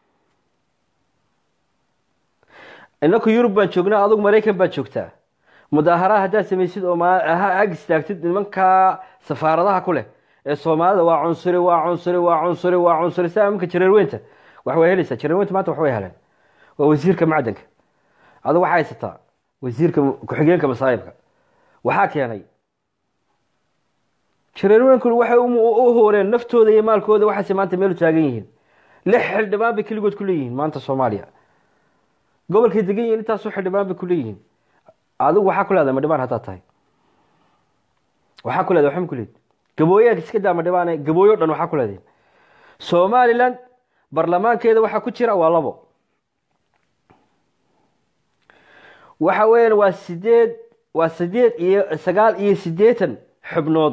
inaku yurub baan joognaa adugu maraykan baad joogtaa mudaaharaad haddaad samaysid oo ag istaagtid nimankaa safaaradaha ku leh ee soomaalida waa cunsuri waa cunsuri waa cunsuri waa cunsuri saa iminka jareerweynta wax way helaysaa jareerweynta maanta wax way heleen waa wasiirka macdanka adigu waxaa haysataa wasiirka ku-xigeenka masaayibka waxaa keenay jareerweynkuna waxay u hooreen naftooda iyo maalkooda waxaase maanta meel u taagan yihiin lix xildhibaan bay keligood ku leeyihiin maanta soomaaliya gobolkay degan yihiin intaasoo xildhibaan bay ku leeyihiin adigu waxaa ku leedahay madhibaan haddaad tahay waxaa ku leedahay waxma ku leed gabooyaha iska daa madhibaane gabooyo dhan waxaa ku leedahay somaliland barlamaankeeda waxaa ku jira waa labo waxa weeyaan waa sideed waa sideed iyo sagaal iyo siddeetan xubnood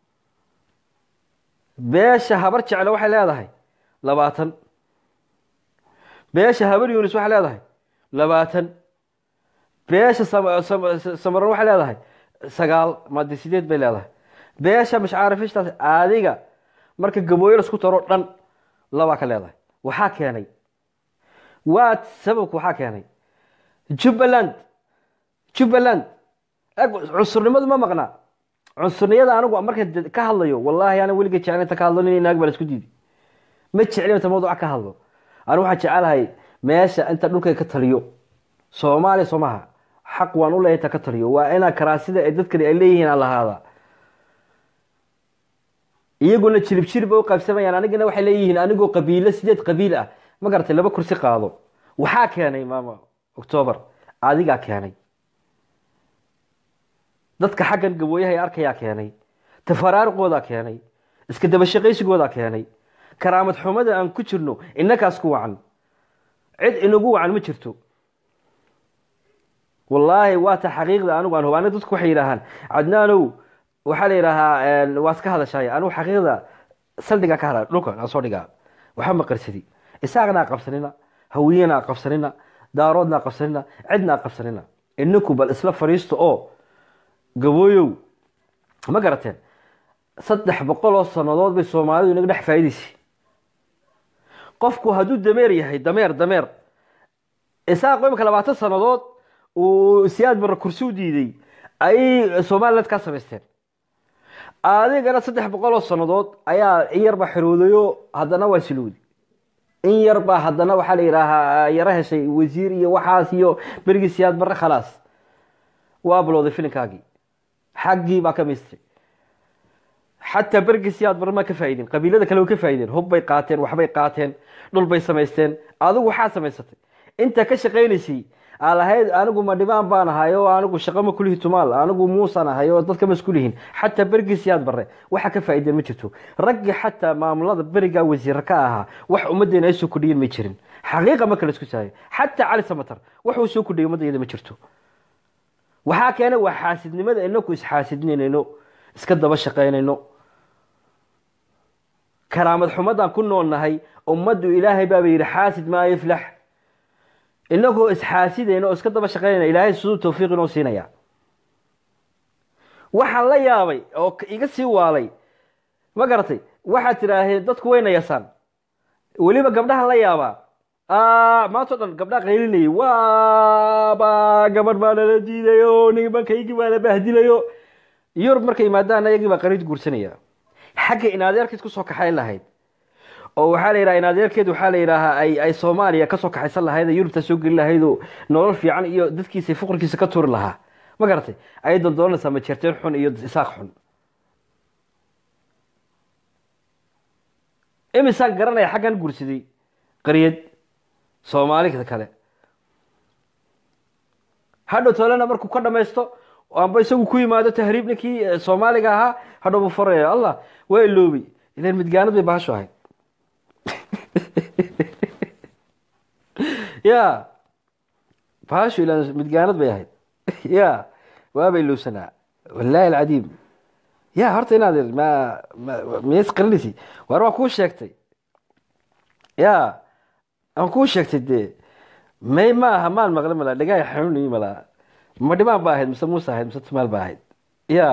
beesha habar jecle waxay leedahay labaatan beesha habar yunis waxay leedahay labaatan beesha samaran waxay leedahay sagaal made sideed bay leedahay beesha mashcaarifishtaas adiga marka gabooyo lasku taro dhan labaa ka leedahay waxaa keenay waa sababku waxaa keenay jubbaland jubbaland cunsurnimadu ma maqnaa cunsurniyada anigu marka ka hadlayo wallahi ana weliga jeclinta ka hadlo nin naag baa la isku diiday ma jeclin inta mawduuca ka hadlo anigu waxaan jecelahay meesha inta dhulkay ka taliyo soomaaliya soo maha xaq waan u leeyahay inta ka taliyo waa inaa karaasida ee dadkani ay leeyihiin aan lahaada iyaguna jirib jirib bay u qaybsamayaan anigana waxay leeyihiin anigoo qabiilo sideed qabiil ah ma garatay laba kursi qaado waxaa keenay maama octoobar adigaa keenay dadka xaggan gabooyaha arkayaa keenay tafaraaruqoodaa keenay iska dabashaqaysigoodaa keenay karaamad xumada aan ku jirno innakaas ku wacan cid inagu wacan ma jirto wallaahi waa ta xaqiiqda anigu aan hubaana dadku waxay yidhaahaan cadnaanow waxaa la yidhaahaa waa iska hadashaay anigu xaqiiqda saldhigaa ka hadla dhulka aan soo dhigaa waxa maqarsadi isaaqnaa qabsanina hawiyanaa qabsanina daaroodnaa qabsanina cidnaa qabsanina inaku bal isla fadhiisto oo gabooyow ma garateen saddex boqol oo sannadood bay soomaalidu inaga dhex faa'idaysay qofku hadduu dameer yahay dameer dameer isaaqo imika labaatan sannadood uu siyaad barre kursi u diiday ayay somaliland ka samaysteen adigana saddex boqol oo sannadood ayaa in yarbaa xiroodayo haddana waa silowdi in yarbaa haddana waxaa la yidhaahaa yaro heshay wasiir iyo waxaas iyo berigii siyaad barre khalaas waa bilowday filinkaagii xaggii baa ka miistay xataa berigii siyaad barre maa ka faa'iideen qabiilada kale way ka faa'iideen hub bay qaateen waxbay qaateen dhul bay samaysteen adigu waxaa samaysatay inta ka shaqaynaysay aa lahayd anigu ma dhibaan baan ahay oo anigu shaqo ma kulihi tumaal anigu muusan ahay oo dadka ma isku lihin xataa berigii siyaad barre waxa ka faa'iideen ma jirto raggii xataa maamulada berigaa wasiira ka ahaa wax ummaddeena ay soo kordhiyen ma jirin xaqiiqa ma kala isku saayo xataa cali samatar waxuu soo kordhiyay ummaddeeda ma jirto waxaa keenay waa xaasidnimada inaku isxaasidninayno iska daba shaqaynayno karaamad xumadaan ku noolnahay ummaddu ilaahay baaba yidhi xaasid maa yaflax inagoo isxaasidayna oo iska daba shaqaynayna ilaahay siduu tawfiiq inoo siinaya waxaan la yaabay oo iga sii waalay ma garatay waxaad tidhaaheen dadku wayna yasaan weliba gabdhahan la yaabaa maantao dhan gabdhaa qaylinayay waaba gabadh baa nala diidayo nimankaygii baa la bahdilayo yurub markay yimaadaan ayagii baa qariid guursanaya xagga inadeerkeed kusoo kaxayn lahayd oo waxaa la yidhaha inadeerkeed waxaa la yidhaahaa ay ay soomaaliya kasoo kaxaysan lahayd ee yurubta soo geli lahayd oo nolol fiican iyo dadkiisa fuqrikiisa ka turi lahaa ma garatay ayay dondoonaysaa majeerteen xun iyo isaaq xun imisaan garanaya xaggan guursaday qariyad soomaalida kale hadhow tolena markuu ka dhamaysto amba isagu ku yimaado tahriib ninkii soomaaliga ahaa hadhow buu faraya allah waa iloobay ilan midgaanad bay bahasho ahayd ya bahashu ilan midgaanad bay ahayd ya waaba ilowsanaa wallaahi alcadiim ya horta inaad ma miyays qarinaysi waar waa kuu sheegtay ya aan kuu sheegtay dee may ma aha maan maqle malaa dhagaay xanuunayi malaa ma dhimaan ba ahayd mise muuse ahayd mise tumaal ba ahayd ya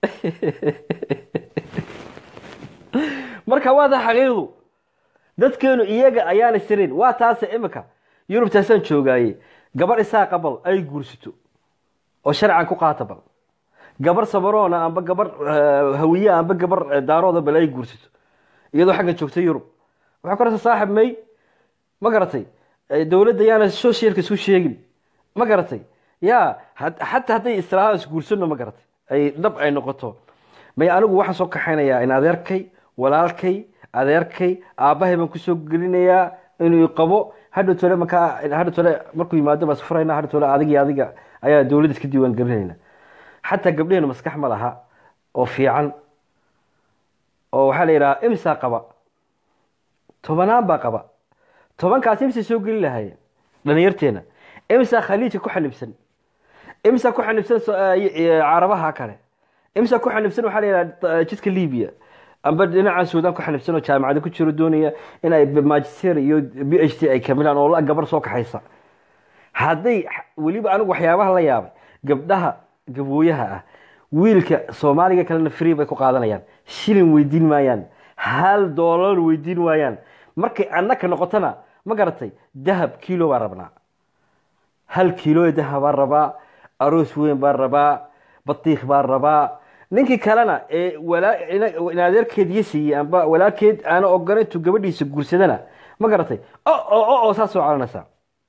marka waa taa xaqiiqdu dadkeenu iyaga ayaana sirin waa taase imika yurubtaasaan joogaaye gabar isaa qabal ay guursato oo sharcan ku qaata bal gabar samaroona amba gabar hawiye amba gabar daarooda bal ay guursato iyadoo xaggan joogta yurub waxay ku rasa saaxib may ma garatay dowladda yaana socialka isku sheegin ma garatay ya had- xataa hadday islaahaan isguursano ma garatay ay dhab ay noqoto may anigu waxaan soo kaxaynayaa in adeerkay walaalkay adeerkay aabbahay baan kusoo gelinayaa inuu i qabo hadhow tole markaa hadhow tole markuu yimaado baan isfurayna hadhow tole adiga iyo adiga ayaa dowladda iska diiwaan gelinayna xataa gabdheheenu maskax ma laha oo fiican oo waxaa la yidhaha imsaa qaba tobanaan baa qaba tobankaas imsa soo geli lahaayeen dhalinyarteena imsaa khaliijka ku xanibsan imsa ku xanibsan so- eh, eh, carabaha kale imsa ku xanibsan waxaa la yidhaha jidka libiya amba dhinaca suudaan ku xanibsan oo jaamacada ku jiro doonaya in ay magister iyo b h d ay kamilaan oo la gabar soo kaxaysa hadday weliba anigu waxyaabaha la yaabay gabdhaha gabooyaha ah wiilka soomaaliga kalena free bay ku qaadanayaan shilin weydiin maayaan hal doolar weydiin waayaan markay annaka noqotona ma garatay dahab kilo baan rabnaa hal kilo dahab baan rabaa aroos weyn baan rabaa batiikh baan rabaa ninkii kalena ee walaa ina- in adeerkeed iyo siiyey amba walaalkeed aana ogolan intuu gabadhiisa guursadana ma garatay o o o oo saas soo calanaysaa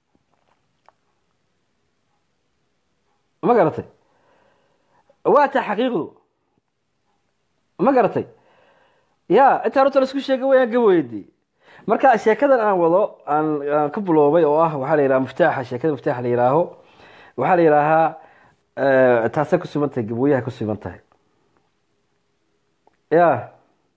ma garatay waa taa xaqiiqdu ma garatay ya intaan horta laisku sheega wayaan gaboydi marka sheekadan aan wado aan aan ka buloobay oo ah waxaa la yidhaha muftaaxa sheekada muftaaxa la yidhaaho waxaa la yidhaahaa eh, taasay ku sugan tahay gabooyaha ku sugan tahay ya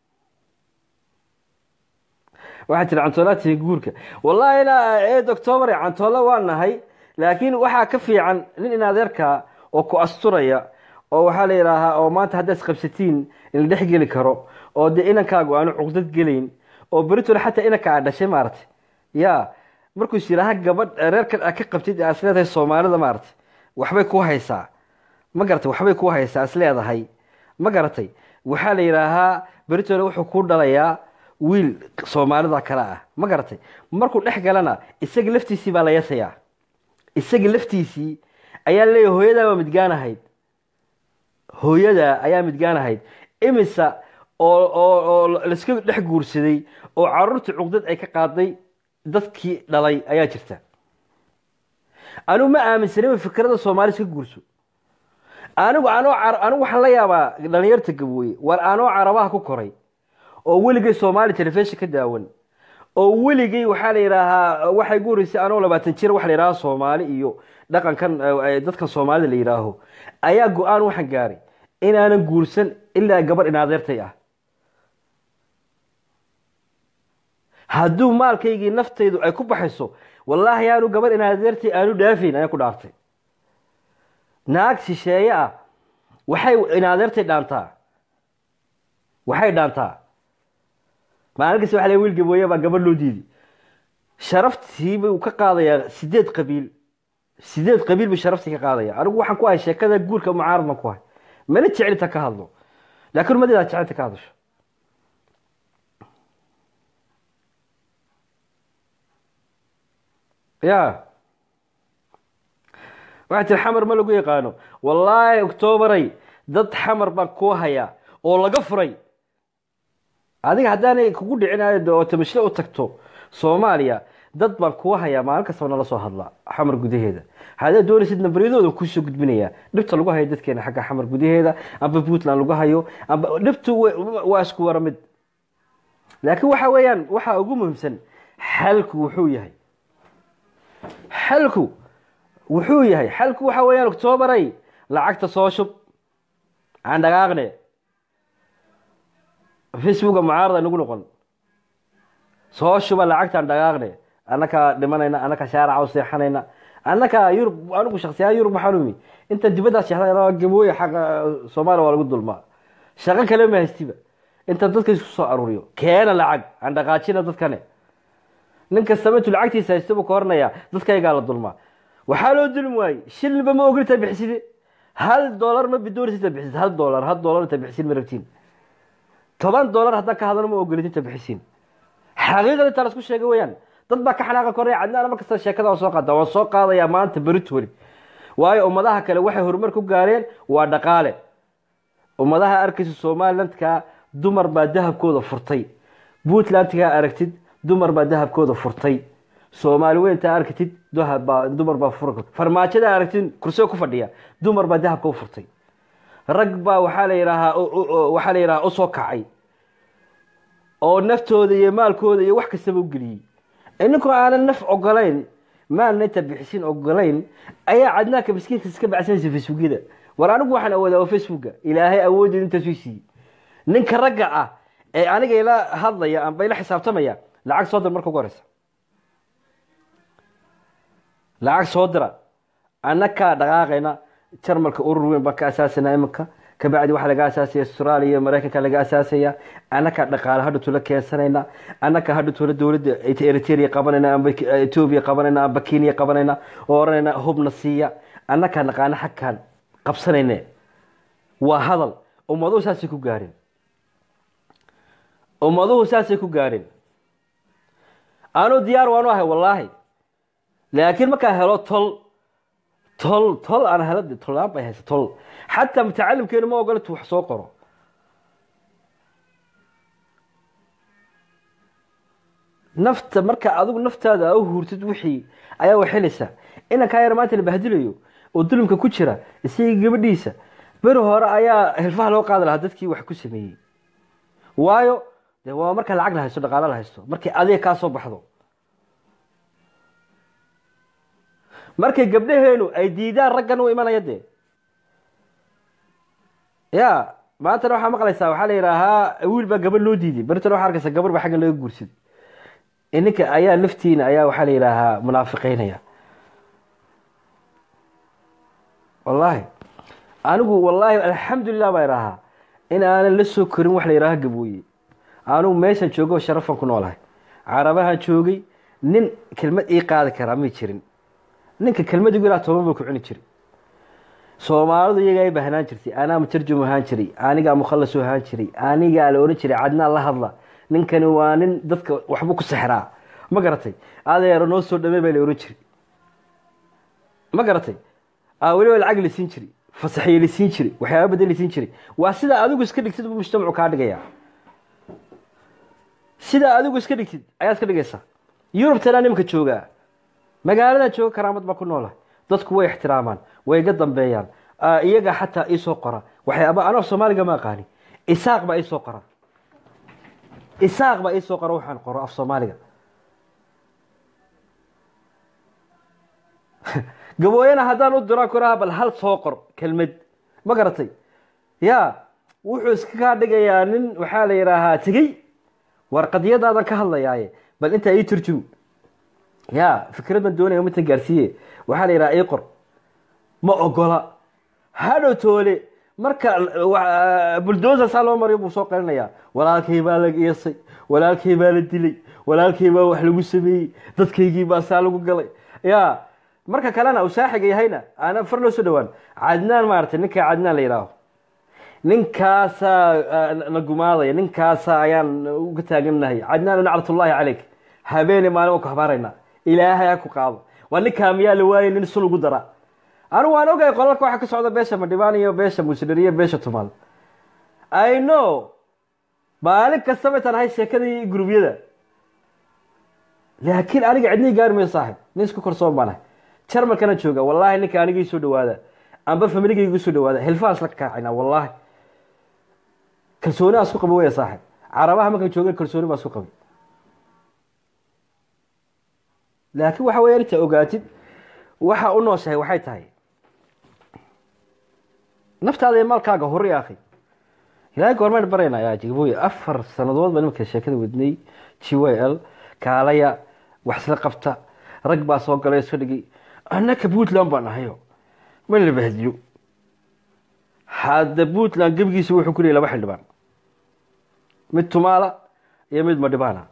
waxaa jira cantoolaatiga guurka wallahi na ee doctobar cantoola waa nahay laakiin waxaa ka fiican nin in adeerka oo ku asturaya oo waxaa la yidhaahaa oo maanta haddaad isqabsatiin in la dhex geli karo oo dee inankaagu aanu cuqdad gelayn oo beritole xataa inanka aad dhashay maaragtay ya markuu is yidhaaha gabadh reerkan aad ka qabtid aad is leedahay soomaalida maaragtay waxbay ku haysaa ma garatay waxbay ku haysaa is leedahay ma garatay waxaa la yidhaahaa beritole wuxuu ku dhalayaa wiil soomaalida kale ah ma garatay markuu dhex galana isaga laftiisii baa la yasayaa isaga laftiisii ayaa leeyahay hooyadaa waa midgaanahayd hooyada ayaa midgaanahayd imisa oo oo oo laiska dhex guursaday oo caruurtii cuqdad ay ka qaaday dadkii dhalay ayaa jirta anigu ma aaminsanay fikrada soomaali iska guurso anigu anoo car- anigu waxaan la yaabaa dhalinyarta gabooye war anoo carabaha ku koray oo weligay soomaali telefishin ka daawan oo weligay waxaa la yidhaahaa waxay gu horeysay anoo labaatan jir waxa la yidhaha soomaali iyo dhaqankan eh, dadkan soomaalida la yidhaaho ayaa go-aan waxaan gaaray inaanan guursan ilaa gabar in adeertay ah hadduu maalkaygii naftaydu ay ku baxayso wallaahi aanu gabar in adeertay aanu dhaafayn ayaan ku dhaartay naag shisheeye ah waxay in adeertay dhaantaa waxay dhaantaa maalin kasta waxa la wiil gabooye baa gabadh loo diiday sharaftii buu ka qaadayaa sideed qabiil sideed qabiil buu sharaftii ka qaadaya anigu waxaan ku ahay sheekada guurka mucaarad baan ku ahay mana jecelita ka hadlo laakiin umadeedaa jecelta ka hadasho ya waxaa tiri xamar ma lagu yaqaano wallaahi octoobaray dad xamar baan kuu hayaa oo laga furay adiga haddaanay kugu dhicin oo tamashle u tagto soomaaliya dad baan kuwa hayaa maalin kastaba nala soo hadlaa xamar gudaheeda haddaad doonaysid nambaryadooda kuusoo gudbinayaa dhibta lagu hayo dadkeena xagga xamar gudaheeda amba puntland lagu hayo amba dhibtu wa- waa isku wara mid laakiin waxa weeyaan waxaa ugu muhiimsan xalku wuxuu yahay xalku wuxuu yahay xalku waxa weeyaan octoobaray lacagta soo shub aan dhaqaaqne facebooka mucaarada nagu noqon soo shuba lacagtaan dhaqaaqne annakaa dhimanayna annakaa shaaraca u seexanayna annakaa yurub anigu shaksiyahaan yurub waxaan umi inta dibaddaas seexda gabooya xaqa soomaaliya waa lagu dulmaa shaqo kale ma haystiba inta dadka isku soo aruuriyo keena lacag aan dhaqaajina dadkane nin kastaba intuu lacagtiisa haysta buu ka hornayaa dadkaygaa la dulmaa waxaa loo dulmi waayey shilinba ma ogol intaa bixiside hal doolar ma bidoonaysa intaa bixisid hal doolar hal doolar intaa bixisid ma rabtiin toban doolar haddaan ka hadlano ma ogolid inta bixisiin xaqiiqada intaa lasku sheegay weyaan dad baa ka xanaaqa koraya cadnaan mar kasta sheekada waan soo qaada waan soo qaadayaa maanta beritoli waayo ummadaha kale waxay horumar ku gaareen waa dhaqaale ummadaha arkaysa somalilandka dumar baa dahabkooda furtay puntlandkaa aragtid dumar baa dahabkooda furtay soomaali weynta aragtid dahab baa dumar baa fur farmaajada aragtid kursiga ku fadhiya dumar baa dahabka u furtay rag baa waxaa la yidhaahaa waxaa la yidhahaa usoo kacay oo naftooda iyo maalkooda iyo wax kastaba u geliyey ininkoo aanan naf ogolayn maalna inta bixisin ogolayn ayaa cadnaanka miskiinka iska bacsanaysa facebookyada war anigu waxaan awoodaa oo facebooka ilaahay awooddeed intaasuu siiyey ninka ragga ah ee aniga ila hadlaya amba ila xisaabtamaya lacag soo dir marka ugu horeysa lacag soo dira annakaa dhaqaaqayna jarmalka urur weyn baan ka asaasana iminka kabacdi waxaa laga asaasaya australia maraykanka laga asaasaya annakaa dhaqaale hadha tula keensanayna annakaa hadha tula dowladda eritrea qabanayna amba etoobiya qabanayna amba kenya qabanayna oo oranayna hubna siiya annakaa naqaana xagkaan qabsanayne waa hadal ummaduhu saasay ku gaareen ummaduhu saasay ku gaareen anuu diyaar waanu ahay wallaahi laakiin markaa helo tol tol tol aan helo tolaan bay haysa tol xataa mutacalimkeenu ma ogola tu wax soo qoro nafta marka adigu naftaada a u huurtid wixii ayaa waxelaysaa inankaa yar maanta la bahdilayo oo dulimka ku jira isaga gabadhiisa beri hore ayaa hilfaha loo qaadi lahaa dadkii wax ku sameeyey waayo de waa marka lacag la haysto dhaqaalo la haysto markay adiga kaa soo baxdo markay gabdhaheenu ay diidaan raggan u imanaya dee ya maantana waxaa maqlaysaa waxaa la yidhaahaa wiil baa gabadh loo diiday beritana waxaa arkaysa gabar baa xaggan laga guursid ininka ayaa laftiina ayaa waxaa la yidhaahaa munaafiqeynaya wallaahi anigu wallaahi alxamdulilah baa idhaahaa in aanan la soo korin wax la yidhaaha gabooye anigu meeshan joogo sharafan ku noolahay carabahan joogay nin kelmad ii qaadi karaa may jirin ninka kelmadigu ilaa toban buu ku cuni jiray soomaalidu iyagaa i baahnaan jirtay anaa mutarjum ahaan jiray anigaa mukhalas ahaan jiray anigaa la ohan jiray cadnaan la hadla ninkani waa nin dadka waxbuu ku sexraa ma garatay adeero noo soo dhamey baa la ohan jiray ma garatay weliba lacag la siin jiray fasaxiye la siin jiray waxyaaba badan la siin jiray waa sidaa adigu iska dhigtid buu mujtamacu kaa dhigaya sidaa adigu iska dhigtid ayaad iska dhigaysaa yurubtanaa nimanka joogaa magaaladan jooga karaamad baa ku noola dadku way ixtiraamaan way iga dambeeyaan iyaga xataa iisoo qora waxyaaba anoo soomaaliga ma aqaani isaaq baa iisoo qora isaaq baa iisoo qora waxaan qoro af soomaaliga gabooyana haddaan u diraan kuraha bal hal soo qor kelmad ma garatay ya wuxuu iska kaa dhigayaa nin waxaa la yidhaahaa tegey war qadiyadaadan ka hadlayaaye bal intaa ii turjum ya fikrad baan doonaya mitan gaarsiiye waxaa la yidhaha ii qor ma ogola hadhow toole marka buldosa saa loo mariyo buu soo qalinayaa walaalkay baa la geesay walaalkay baa la dilay walaalkay baa wax lagu sameeyey dadkaygii baa saa lagu galay ya marka kalena uu saaxiga yahayna aana far loo soo dhawaan cadnaan maaragtay ninkaa cadnaan la yidhaaho ninkaasaa na gumaadaya ninkaasa ayaan uga taagannahay cadnaan naclatullaahi caleyk habeene maalin waan ku habaaraynaa ilaahay ha ku qaado waa ninkaa miyaa la waayay nin sul ugu dara anigu waan ogahay qolalka waxa ka socda beesha madhibaan iyo beesha muusdhar iyo beesha tumaal i know maalin kastaba intaan ahay sheekadii gurubyada laakiin aniga cidnii gaari mayo saaxib nin isku korsoon baan ahay jarmalkana jooga wallaahi ninka aniga ii soo dhawaada amba familiga igu soo dhawaada hilfahaas la kaacayna wallaahi kalsooni aan isku qabi waya saaxib carabaha markaan joogay kalsooni baan isku qabay laakiin waxa weya inta ogaatid waxa u nooshahay waxay tahay naftaada iyo maalkaaga hori akhi ilaahay goormaan barayna yaa jigabooye afar sanadood baa nimanka sheekada wadnay g y l kaalaya wax isla qabta rag baa soo galay iska dhigay annaka puntland baan ahayo ma la bahdiyo hadda puntland gebigiisa wuxuu ku leeyay laba xildhibaan mid tumaala iyo mid madhibaana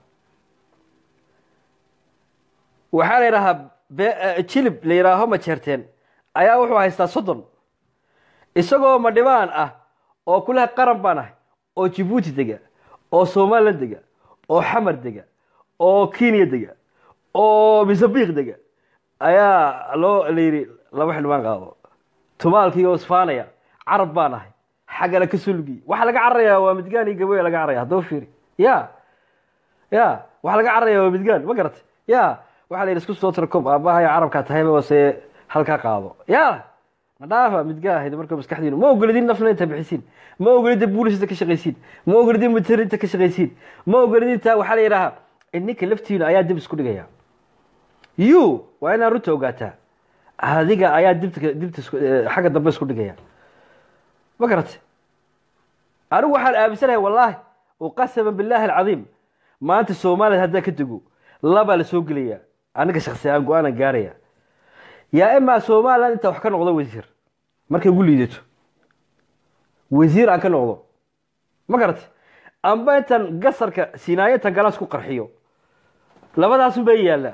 waxaa la yidhaahaa jilib la yidhaaho majeerteen ayaa wuxuu haystaa soddon isagoo madhibaan ah oo kulaha qaran baan ahay oo jibuuti dega oo somalilan dega oo xamar dega oo kenya dega oo misabiq dega ayaa loo la yidhi laba xildhibaan qaado tumaalkii oo isfaanaya carab baan ahay xaggana ka sulgi waxaa laga cararayaa waa midgaan iyo gaboya laga cararaya haddaba fiiri ya ya waxaa laga cararayaa waa midgaan ma garatay ya waxaa la yidhi isku soo tira kob aabbaha carabkaa tahayba wase halkaa qaado ya ma dhaafa midgaa ahayd marka maskaxdiinu ma ogolidin nafna inta bixisiin ma ogolidin boolisinta ka shaqaysiin ma ogolidin mutarinta ka shaqaysiin ma ogolidin taa waxaa la yidhahaa ninka laftiinu ayaa dib isku dhigaya you waa inaad runta ogaataa adiga ayaa dibta dibta isku- eh, xagga dambe isku dhigaya ma garate anigu waxaan aaminsanahay wallaahi uqasama billaahi alcadiim maanta soomaaliya haddaan ka dego labaa la soo gelaya aniga shaksi aan go-aanan gaaraya yaa imaa somaliland intaa wax ka noqdo wasiir markay ugu liidato wasiir aan ka noqdo ma garate amba intaan gasarka sinaayo intaan galaas ku qarxiyo labadaasun bay yaallaa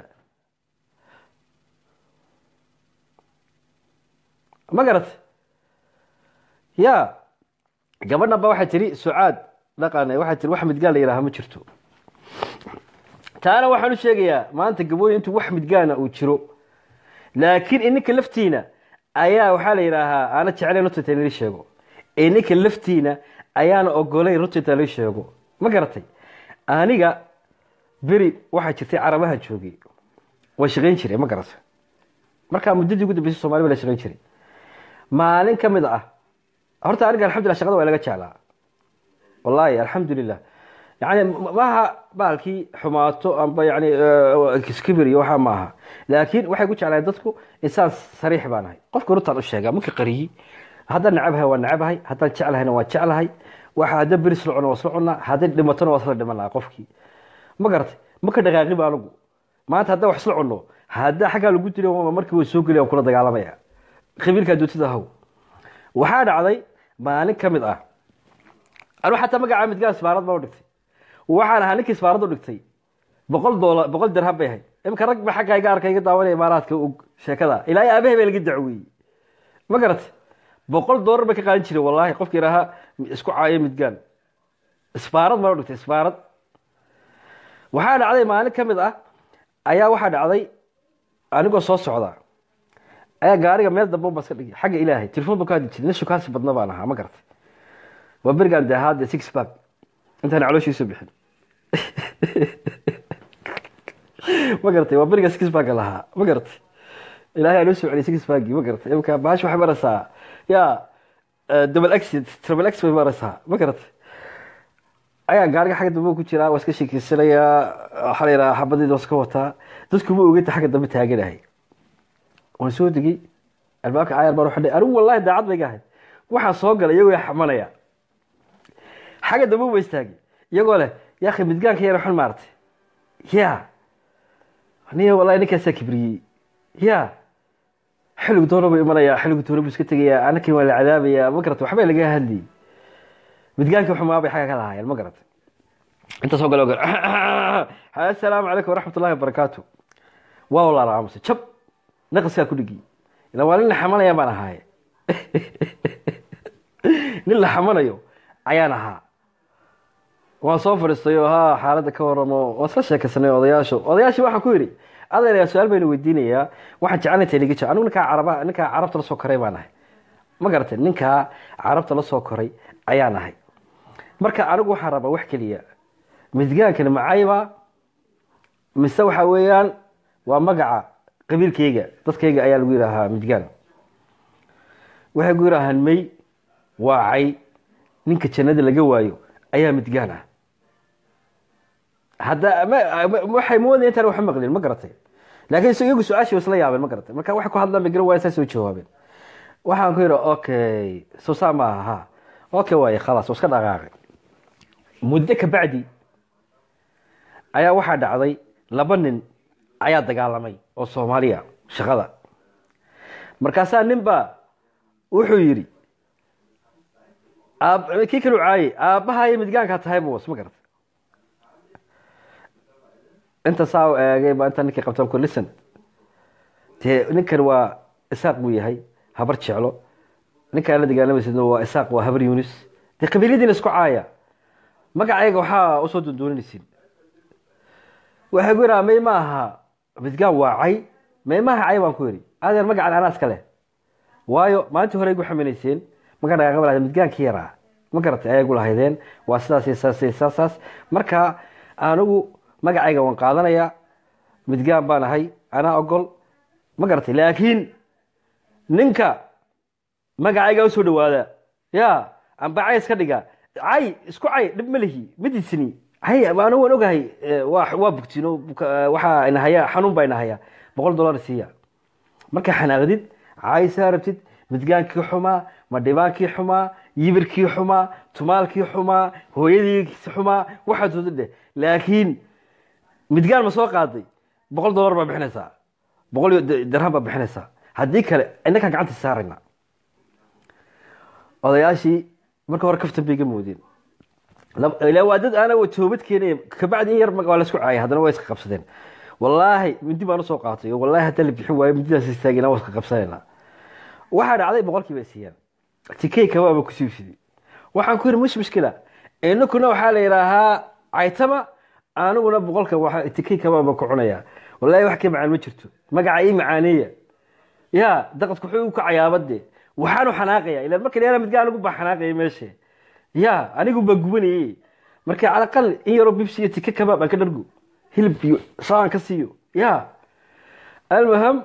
ma garate ya gabadhan ba waxay tiri sucaad dhaqan waxay tiri wax midgaan la yidhaaha ma jirto taana waxaan u sheegayaa maanta gabooyin intuu wax midgaana uu jiro laakiin ininka laftiina ayaa waxaa la yidhaahaa aana jeclayn runta inta lii sheego ininka laftiina ayaana ogolayn runta inta lii sheego ma garatay aniga beri waxaa jirtay carabaha joogay waa shaqayn jiray ma garatay markaa muddadii ugu dambeysay somaali baa la shaqayn jiray maalin ka mid ah horta aniga alxamdulillah shaqada waa laga jeclaa wallahi alxamdulilah yani maaha baalkii xumaato amba yani kiskibir iyo waxaa maaha laakiin waxay ku jeclahay dadku insaan sariix baan ahay qofka runtaan u sheegaa marka qariyi haddaan nacabahay waa nacabahay haddaan jeclahayna waa jeclahay waxa haddaan beris la cuno waa isla cunaa haddii dhimatona waa isla dhiman lahaa qofkii ma garatay ma ka dhaqaaqin ba anigu maanta haddaan wax isla cunno haddaa xaggaa lagu dilo markii way soo gelaya waan kula dagaalamaya qabiilkaa dootida haw waxaa dhacday maalin ka mid ah anu xataa magacaa midgaan isbaarad baa u dhigtay waxaan ahaa ninkii isbaarad u dhigtay boqol doolar boqol dirham bay ahayd imika rag ba xagga iga arka iga daawanaya imaaraadka og sheekada ilaa iyo aabahay baa laga dacweeyey ma garatay boqol doolar bay ka qaadan jiray wallaahi qofki idhaahaa isku caayo midgaan isbaarad baa u dhigtay isbaarad waxaa dhacday maalin ka mid ah ayaa waxaa dhacday anigoo soo socda ayaa gaariga meel dambe ba iska dhigay xagga ilaahay telefoon baan ka hadli jiray nin shukaansi badna baan ahaa ma garatay waa berigaan dee ahaade six pack intaan calooshiisu bixin ma garatay waa beriga six pack lahaa ma garatay ilaahay anoo soo celiyay six pack ma garatay imika bahash waxay maraysaa ya double x triple x bay maraysaa ma garatay ayaa gaariga xagga dambe ku jiraa waa iska sheekeysanayaa waxaa la yidhaha xabadiida waa iska wataa dadku ma ogeyta xagga dambe taaganahay waan soo degey albaabka caayar baan uxidhay anigu wallahi daacad bay ga ahayd waxaan soo galay iyagoo xamanaya xagga dambe ba istaagay iyagoo leh yaakhi midgaanka yar xun maartay ya niya wallahi ninkaasaa kibriyey ya xilligu doona buu imanayaa xilligu doona buu iska tegayaa anakin waa la cadaabayaa ma garata waxbay laga hadlayay midgaankii xumaa bay xagga ka lahaayeen ma garata inta soo galo gal assalaamu calaykum waraxmat ullahi wabarakaatu waa walaala aamusay jab naqaskaa ku dhigi ila waa nin la xamanaya baan ahaaye nin la xamanayo ayaan ahaa waan soo fadhiistay oo ha xaaladda ka waramo waan isla sheekaysanay odayaashu odayaashii waxaan ku yidhi adeer su-aal baynu weydiinayaa waxaan jecelnay taliga jir anigu ninkaa caraba ninkaa carabta la soo koray baan ahay ma garatay ninkaa carabta la soo koray ayaan ahay marka anigu waxaan rabaa wax keliya midgaankani macayba mise waxa weeyaan waa magaca qabiilkayga dadkayga ayaa lagu yidhaahaa midgaan waxay ku yidhaahaan may waacay ninka jannada laga waayo ayaa midgaan ah hadda waxay moodaya intaan wax maqlin ma garatay laakiin is iyagu su-aashii isla yaabeen ma garatay marka waxay ku hadlaan bay garan waaya saa soo jawaabeen waxaan ku yidhi okay soo saa maaha ha okay waaye khalaas waa iska dhaqaaqay muddo ka bacdi ayaa waxaa dhacday laba nin ayaa dagaalamay oo soomaaliya shaqada markaasaa nin baa wuxuu yidhi kii kalu caayey aabbahayo midgaankaa tahay bus ma garata inta saa u eegay baa intaa ninkii qabtaan ku listen dee ninkan waa isaaq buu yahay habar jeclo ninkaan la dagaalamaysid waa isaaq waa habar yunis dee qabiilyadiina isku caaya magacayga waxaa usoo dundooninaysin waxay ku yidhaha may ma aha midgaan waa cay may maaha cay baan ku yidhi adeer magacan anaa iska leh waayo maalintii hore igu xaminayseen maga dhaqaaqaba lahda midgaankii yaraa ma garatay ayay gu lahaydeen waa sidaas saas saasaas marka anigu magacayga waan qaadanayaa midgaan baan ahay anaa ogol ma garatay laakiin ninka magacayga usoo dhawaada ya amba cays ka dhiga cay isku cay dhib ma lihi midisni hay anu waan ogahay eh, waa waa bugtino buka- waxaa inahaya xanuun baa inahaya boqol dollar siiya markaa xanaaqdid caysaa rabtid midgaankii xumaa madhibaankii xumaa yibirkii xumaa tumaalkii xumaa hooyadiisi xumaa waxaad wada dheh laakiin midgaan ma soo qaaday boqol dollar baa bixinaysaa boqol iyo d- dirham baa bixinaysaa haddii kale innakaan gacanta saarayna odayaashii marka hore kaftan bay iga moodeen lab- ilaa waa dad aana wa toobad keenaya kabacdi in yar ma- waa laisku caayay haddana waa iska qabsadeen wallaahi mindi baan usoo qaatay oo wallaahi haddii la bixin waayo mindidaas istaagina waa iska qabsanayna waxaa dhacday boqolkiiba siiyaan tikey kabaaba ku siibsiday waxaan ku yidhi mush mushkila inakuna waxaa la yidhaahaa caytama aniguna boqolka waxa tikey kabaaba ku cunaya wallaahi wax ka macaan ma jirto magaca ii macaaneeya ya daqadku wuxuu u kacayaabade waxaanu xanaaqaya ilaan marka dheera midgaa anigu baa xanaaqaya meesha ya anigu baa gubanayey marka cala aqal in yaroo bibsi iyo tike kabaab aan ka dhargo hilib iyo saan ka siiyo ya almuham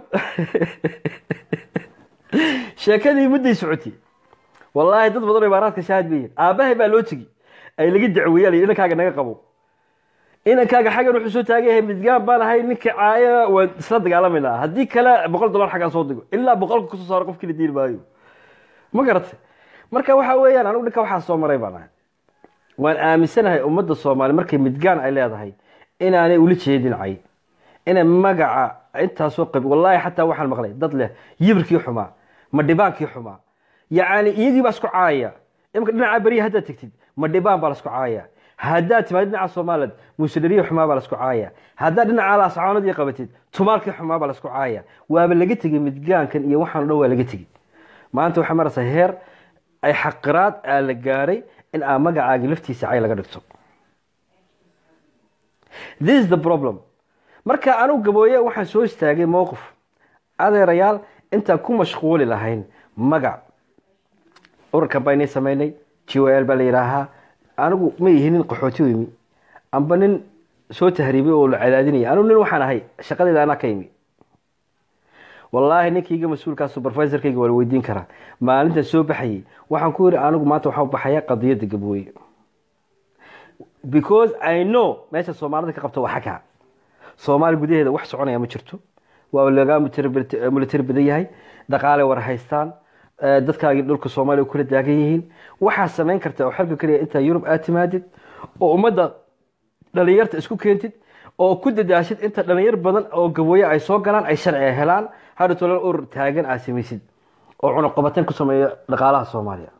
sheekadii mudday socotay wallaahi dad badan oo imaaraadka shaahid bay yihiin aabbahay baa loo tegi ay laga dacweeyaan iyo inankaaga naga qabo inankaaga xaggan wuxuu soo taagan yahay midgaan baan ahay ninka caaya waan isla dagaalamayna haddii kale boqol dollar xaggaan soo digo ilaa boqolka kusoo saaro qofkii la diiri maayo ma garatay marka waxa weeyaan anigu dhinka waxaa soo maray baan ahay waan aaminsanahay ummadda soomaali markay midgaan ay leedahay inaanay ula jeedin cay inay magaca intaasoo qabi wallaahi xataa waxaan maqlay dad leh yibirkii xumaa madhibaankii xumaa yacni iyagii baa isku caayaya imika dhinaca beriya haddaad tegtid madhibaan baa lasku caayaya haddaad timaad dhinaca somaliland muusidhariya xumaa baa lasku caayaya haddaad dhinaca laascaanadii qabatid tumaalkii xumaa baa lasku caayaya waaba laga tegey midgaankan iyo waxaan o dhan waa laga tegey maanta waxaa maraysaa heer ay xaqiraad aa la gaaray in aa magacaagi laftiisa cay laga dhigto this is the problem marka anigu gabooye waxaan soo istaagay mowqif adeerayaal intaan ku mashquuli lahayn magac ururkan baa inay samaynay g o l baa la yidhaahaa anigu ma ihi nin qaxooti u imi amba nin soo tahriibay oo la cadaadinaya anigu nin waxaan ahay shaqadeeda anaa ka imi wallaahi ninkayga mas-uulkaa supervisorkayga waa la weydiin karaa maalintan soo baxayay waxaan ku yidhi anigu maanta waxaa u baxaya qadiyadda gabooye because i know meesha soomaalida ka qabta waa xagga soomaali gudaheeda wax soconaya ma jirto waa laga military badan yahay dhaqaale war haystaan eh, dadkaagii dhulka soomaaliya kula daagan yihiin waxaa samayn karta oo xalka keliya intaa yurub aad timaadid oo ummadda dhalinyarta isku keentid oo ku dadaashid inta dhalinyar badan oo gabooye ay soo galaan ay sharci ay helaan hadha tolan urur taagan aad samaysid oo cunaqabateen ku sameeya dhaqaalaha soomaaliya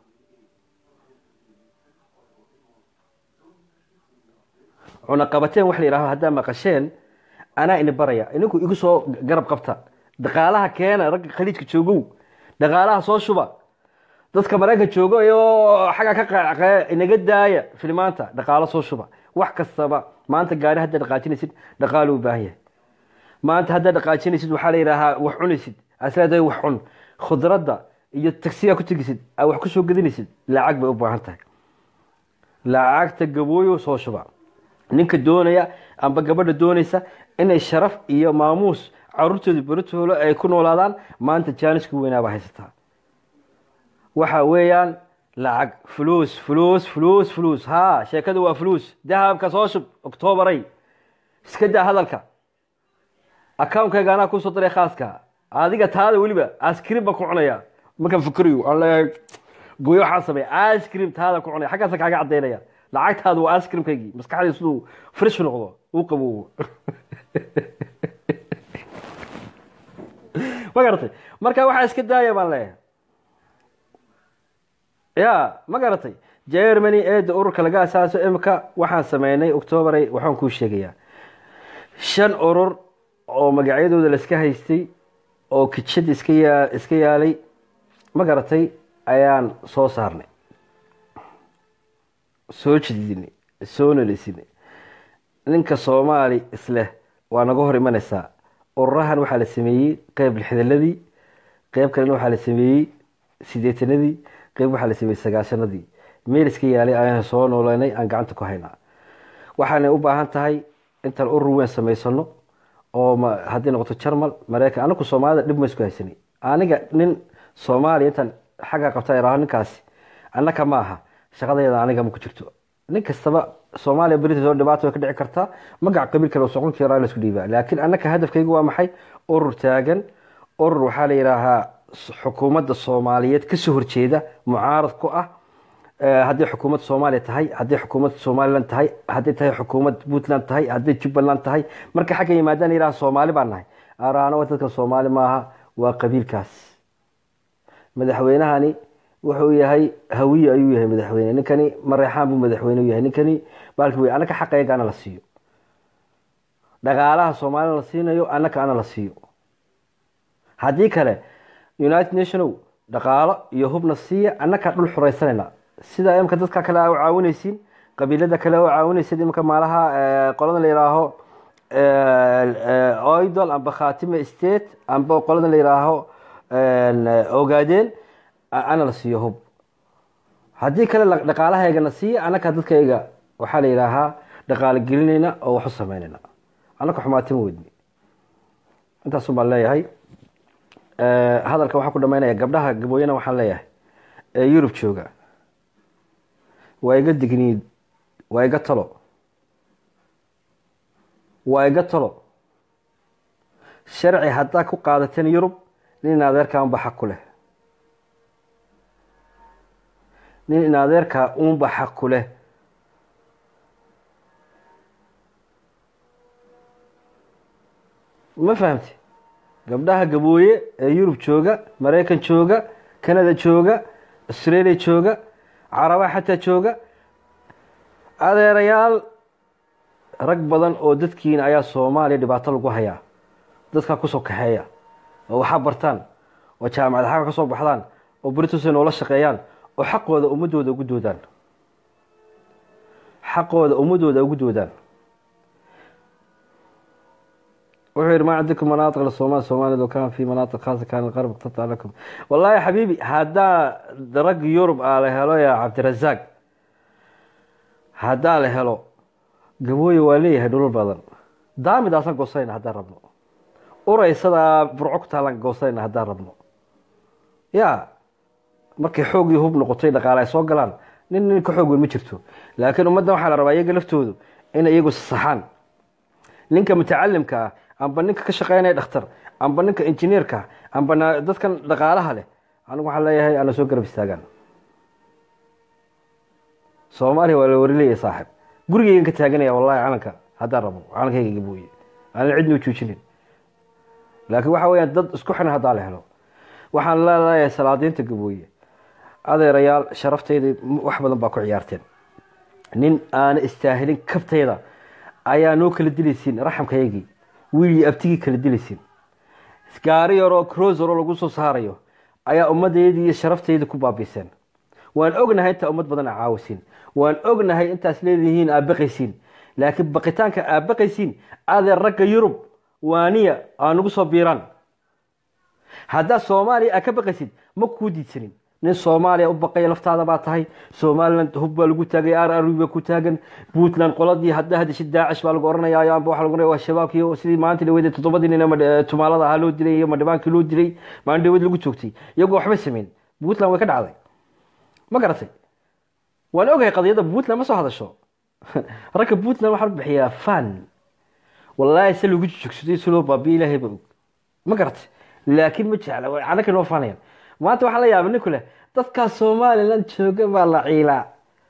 cunaqabateen wax la yidhahdo haddaa maqasheen anaa ini baraya ininku igu soo garab qabta dhaqaalaha keena ragga khaliijka joogow dhaqaalaha soo shuba dadka maraykanka joogo iyo xagga ka qaaqee inaga daaya filmaanta dhaqaalo soo shuba wax kastaba maanta gaari haddaa dhaqaajinaysid dhaqaalo u baahan yahay maanta haddaa dhaqaajinaysid waxaa la yidhaahaa wax cunaysid asleedahay wax cun khudradda iyo tagsigaa ku tegisid aa wax kusoo gedinaysid lacag bay u baahan tahay lacagta gabooyo soo shuba ninka doonaya amba gabadha doonaysa inay sharaf iyo maamuus caruurtooda beritoolo ay ku noolaadaan maanta jaaniska weynaabaa haysataa waxa weeyaan lacag fuluus fuluus fuluus fuluus ha sheekada waa fuluus dahabka soo shub oktoobaray iska daa hadalka account-kayga anaa kusoo diray khaaska adiga taada weliba askrim baan ku cunaya markaan fikriyo aan leeyahay gooyo waxaan sameeya askrim taada ku cunaya xaggaasa kaaga cadaynaya lacagtaada waa askrimkaygii maskaxdii siduu fresh noqdo uu qaboobo ma garatay marka waxaa iska daaya baan leeyahay ya ma garatay germany eeda ururka laga asaaso imika waxaan sameynay octoobaray waxaan kuu sheegayaa shan urur oo magacyadooda laiska haystay oo kijad iska yaa iska yaalay ma garatay ayaan soo saarnay soo jididinay soo nalisinay ninka soomaali isleh waa naga hor imanaysaa ururahan waxaa la sameeyey qeyb lixdaladii qeyb kalena waxaa la sameeyey sideetanadii qeyb waxaa la sameeyey sagaashanadii meel iska yaalay ayaan soo nooleynay aan gacanta ku haynaa waxaanay u baahan tahay intaan urur weyn samaysano oo ma haddii noqoto jarmal maraykan anaku soomaalida dhib ma isku haysanay aniga nin soomaaliya intaan xagga qabta iraaho ninkaasi annaka ma aha shaqadeeda aniga ma ku jirto nin kastaba soomaaliya beritas oo dhibaato way ka dhici kartaa magac qabiil kale oo socon kara la isku dhiibaa laakiin annaka hadafkaygu waa maxay urur taagan urur waxaa la yidhaahaa xukuumadda soomaaliyeed kasoo horjeeda mucaarad ku ah haddii xukuumad soomaaliya tahay haddii xukuumad somalilan tahay haddii tahay xukuumad puntland tahay haddii jubbaland tahay marka xagga yimaadaan yidhaha soomaali baan nahay araano dadkan soomaali maaha waa qabiilkaas madaxweynahani wuxuu yahay hawiye ayuu yahay madaxweyne ninkani mareexaan buu madaxweyne u yahay ninkani baalki wey annaka xaqayga ana la siiyo dhaqaalaha soomaalina la siinayo annaka ana la siiyo haddii kale united nationow dhaqaalo iyo hubna siiya annakaa dhul xuraysanayna sida imka dadka kale u caawinaysiin qabiilada kale u caawinaysid imka maalaha qolada la yihaaho oidol amba khatime state amba qolada la yihaaho ogaadeen ana la siiyo hub haddii kale dhaqaalahaygana siiya annaka dadkayga waxaa la yidhaahaa dhaqaalo gelinayna oo wax u sameynayna annaka xumaati ma wedni intaasun baan leeyahay hadalka waxaa ku dhamaynaya gabdhaha gabooyana waxaan leeyahay ee yurub jooga waa iga digniid waa iga talo waa iga talo sharci haddaa ku qaadateen yurub nin in adeerkaa unba xaq ku leh nin in adeerkaa unba xaq ku leh ma fahamti gabdhaha gabooye ee yurub jooga maraykan jooga canada jooga australia jooga carabaha xataa jooga adeerayaal rag badan oo dadkiina ayaa soomaaliya dhibaato lagu hayaa dadkaa kusoo kaxeeya oo waxaa bartaan oo jaamacad xagga ka soo baxdaan oo britusay noola shaqeeyaan oo xaqooda ummadooda ugu doodaan xaqooda ummadooda ugu doodaan wuxuu yihi ma cindikum manaaطiq somal soomaalida kan fi manaaطiq khaasa kan qarb qtata lakum wallahi xabiibi haddaa rag yurub aa la helo ya cabdirazaaq haddaa la helo gabooye waa leeyahay dhulal badan daamidaasaan goosayna haddaan rabno uraysadaa burco ku taalaan goosayna haddaan rabno ya markay xoog iyo hub noqotay dhaqaale ay soo galaan nin nin ka xoog weyn ma jirto laakiin ummaddan waxaa la rabaa iyaga laftoodu inay iyagu sasaxaan ninka mutacalimka ah amba ninka ka shaqeynaya dhakhtar amba ninka injineerka amba dadkan dhaqaalaha leh anigu waxaan leeyahay ana soo garab istaagaan soomaaliya waa la warileeya saaxib gurigeygan ka taaganaya wallahi calanka haddaan rabo calankayga gabooye aanan cidna u joojinin laakiin waxa weyaan dad isku xiran haddaa la helo waxaan leeleeyahay salaadiinta gabooye adeerayaal sharaftayda wax badan baa ku ciyaarteen nin aana istaahilin kabtayda ayaa noo kala dilaysiin raxamkayagii wiilii abtigii kala dilaysiin gaari yaroo crosero lagu soo saarayo ayaa ummaddeydii iyo sharaftayda ku baabiiseen waan ognahay intaa ummad badan a caawisiin waan ognahay intaas leedihiin aad baqaysiin laakiin baqitaanka aad baqaysiin adeer ragga yurub waaniya aa nagu soo biiraan haddaa soomaaliya aad ka baqaysid ma kuu diidsanin nin soomaaliya u baqaya laftaada baa tahay somaliland hub baa lagu taagay r r baa ku taagan puntland qoladii hadda hadashid daacish baa lagu oranaya amba waxa lagu oranaya waa shabaabkii sidii maanta dhaweyda toddobadii nin tumaalada ahaa loo dilay iyo madhibaankii loo dilay maalin dhaweyd lagu joogtay iyagoo waxba sameyn puntland way ka dhacday ma garatay waan ogahay qadiyadda puntland ma soo hadasho ragga puntland waxaa la bixiyaa fan wallaahi se lagu joogsaday si loo baabiyo ilaahay ba og ma garatay laakiin ma jecla anaka noo faanayaan maanta waxaa la yaaba ninku leh dadkaa somaliland jooga baa la ciilaa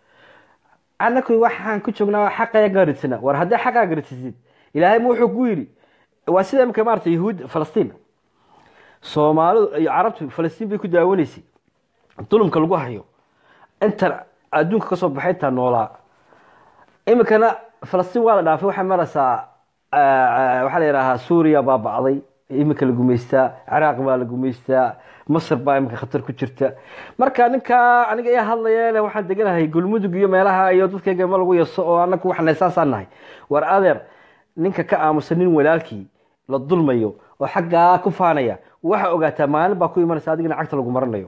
anaku waxaan ku joognaa xaqaya gaaridsana war haddii xaqaa gaarsisid ilaahay ma wuxuu ku yidhi waa sida imika maarata yahuud falastiin soomaalidu iyo carabtu falastiin bay ku daawanaysay dulumka lagu hayo intan adduunka kasoo baxay intaa noolaa imikana falastiin waa la dhaafay waxay maraysaa waxaa la yidhaahaa suuriya baa bacday iminka la gumaystaa ciraaq baa la gumaystaa masr baa iminka khatar ku jirta marka ninkaa aniga iya hadlaya le waxaan deganahay gulmudug iyo meelaha iyo dadkayga ma lagu yaso oo anaku waxna saasaan nahay war adeer ninka ka aamusan nin walaalkii la dulmayo oo xaggaa ku faanaya waxaa ogaataa maalin baa ku imanaysa adigana cagta lagu maranayo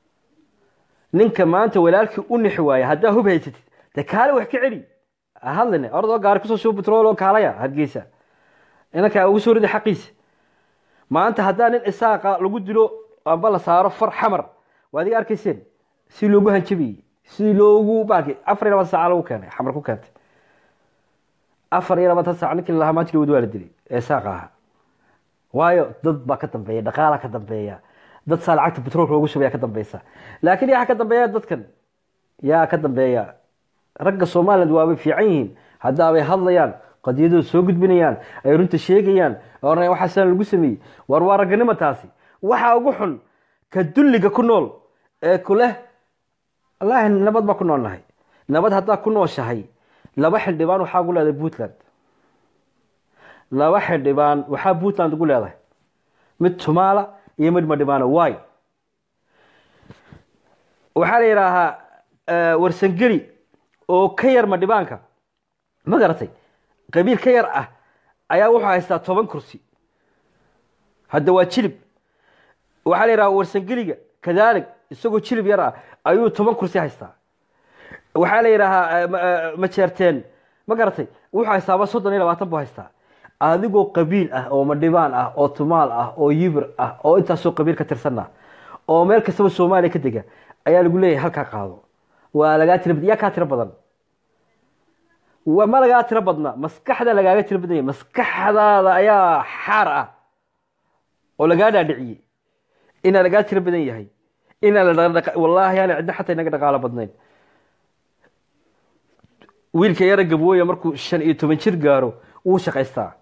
ninka maanta walaalkii u nixi waaya haddaa hub haysatid de kaale wax ka celi hadline ordoo gaari kusoo shuba betrol oo kaalaya hargeysa inankaa ugu soo rida xaqiisa maanta haddaa nin isaaqa lagu dilo amba la saaro far xamar waa adiga arkayseen si loogu hanjabiyey si loogu baaki afar iyo labaatan saaca lagu keenay xamar ku keentay afar iyo labaatan saac ninkii lahaa maanta dhawad waa la dilay ee isaaqa ahaa waayo dad baa ka dambeeya dhaqaalaa ka dambeeya dad saa lacagta betroolka loogu shubaya ka dambeysa laakiin yaa ka dambeeya dadkan yaa ka dambeeya ragga somaliland waabay fiican yihiin haddaabay hadlayaan qadiyadooda soo gudbinayaan ay runta sheegayaan oranaya waxaa sidan lagu sameeyey war waa ragganimo taasi waxaa ugu xun ka dulliga ku nool ee ku leh wallaahi nabad baa ku nool nahay nabad haddaa ku nooshahay laba xildhibaan waxaa ugu leedahay puntland laba xildhibaan waxaa puntland ugu leedahay mid tumaala iyo mid madhibaana waay waxaa la yidhaahaa warsangeli oo ka yar madhibaanka ma garatay qabiil ka yar ah ayaa wuxuu haystaa toban kursi hadda waa jilib waxaa la yidhaha warsangeliga kadaalig isagoo jilib yar ah ayuu toban kursi haystaa waxaa la yidhaahaa majeerteen ma garatay wuxuu haystaaba soddon iyo labaatan buu haystaa adigoo qabiil ah oo madhibaan ah oo tumaal ah oo yibir ah oo intaasoo qabiil ka tirsanah oo meel kastaba soomaaliya ka dega ayaa lagu leeyahay halkaa qaado waa lagaa tira yaa kaa tiro badan ma lagaa tiro badna maskaxda lagaaga tiro badanya maskaxdaada ayaa xaar ah oo lagaa dhaadhiciyey inaa lagaa tiro badan yahay inaa wallaahi ana cidna xataa inaga dhaqaalo badnayn wiilka yara gabooya markuu shan iyo toban jir gaaro wuu shaqaystaa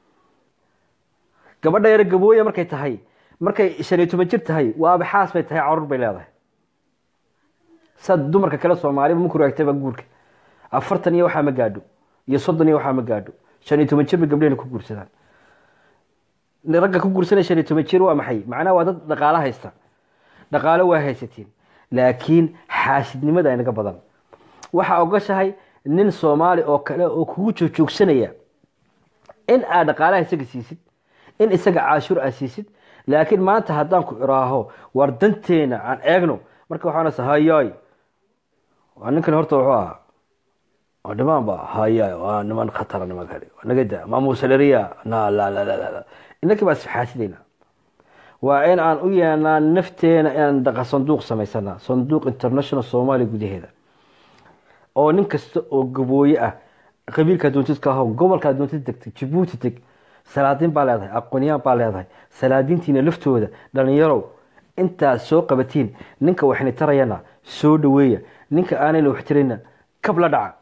gabadha yara gabooya markay tahay markay shan iyo toban jir tahay waaba xaas bay tahay carur bay leedahay sad dumarka kale soomaaliba maku raagtayba guurka afartan iyo waxaa ma gaadho iyo soddon iyo waxaa ma gaadho shan iyo toban jir bay gabdhehena ku guursadaan ragga ku guursanaya shan iyo toban jir waa maxay macnaha waa dad dhaqaalo haysta dhaqaalo waa haysatiin laakiin xaasidnimada inaga badan waxaa ogashahay nin soomaali oo kale oo kugu joogjoogsanaya in aad dhaqaalaha isaga siisid in isaga caashuur aad siisid laakiin maanta haddaan ku iraaho war danteena aan eegno marka waxaanasa hayaay waa ninkan horta wuxuu ahaa waa dhimaan ba hayaay waa niman khatara nimankani waa naga daa maamuusaleriya na la la la la inankii baa isxaasidayna waa in aan u yeelnaa nafteena inaan dhaqa sanduuq samaysana sanduuq international soomaaliya gudaheeda oo nin kasta oo gabooye ah qabiilkaa doontid ka aho gobolkaa doontid degtay jabuuti teg salaadiin baa leedahay aqoonyaan baa leedahay salaadiintiina laftooda dhalinyarow intaad soo qabatiin ninka waxni tarayana soo dhaweeya ninka aanayna wax tirayna kab la dhaca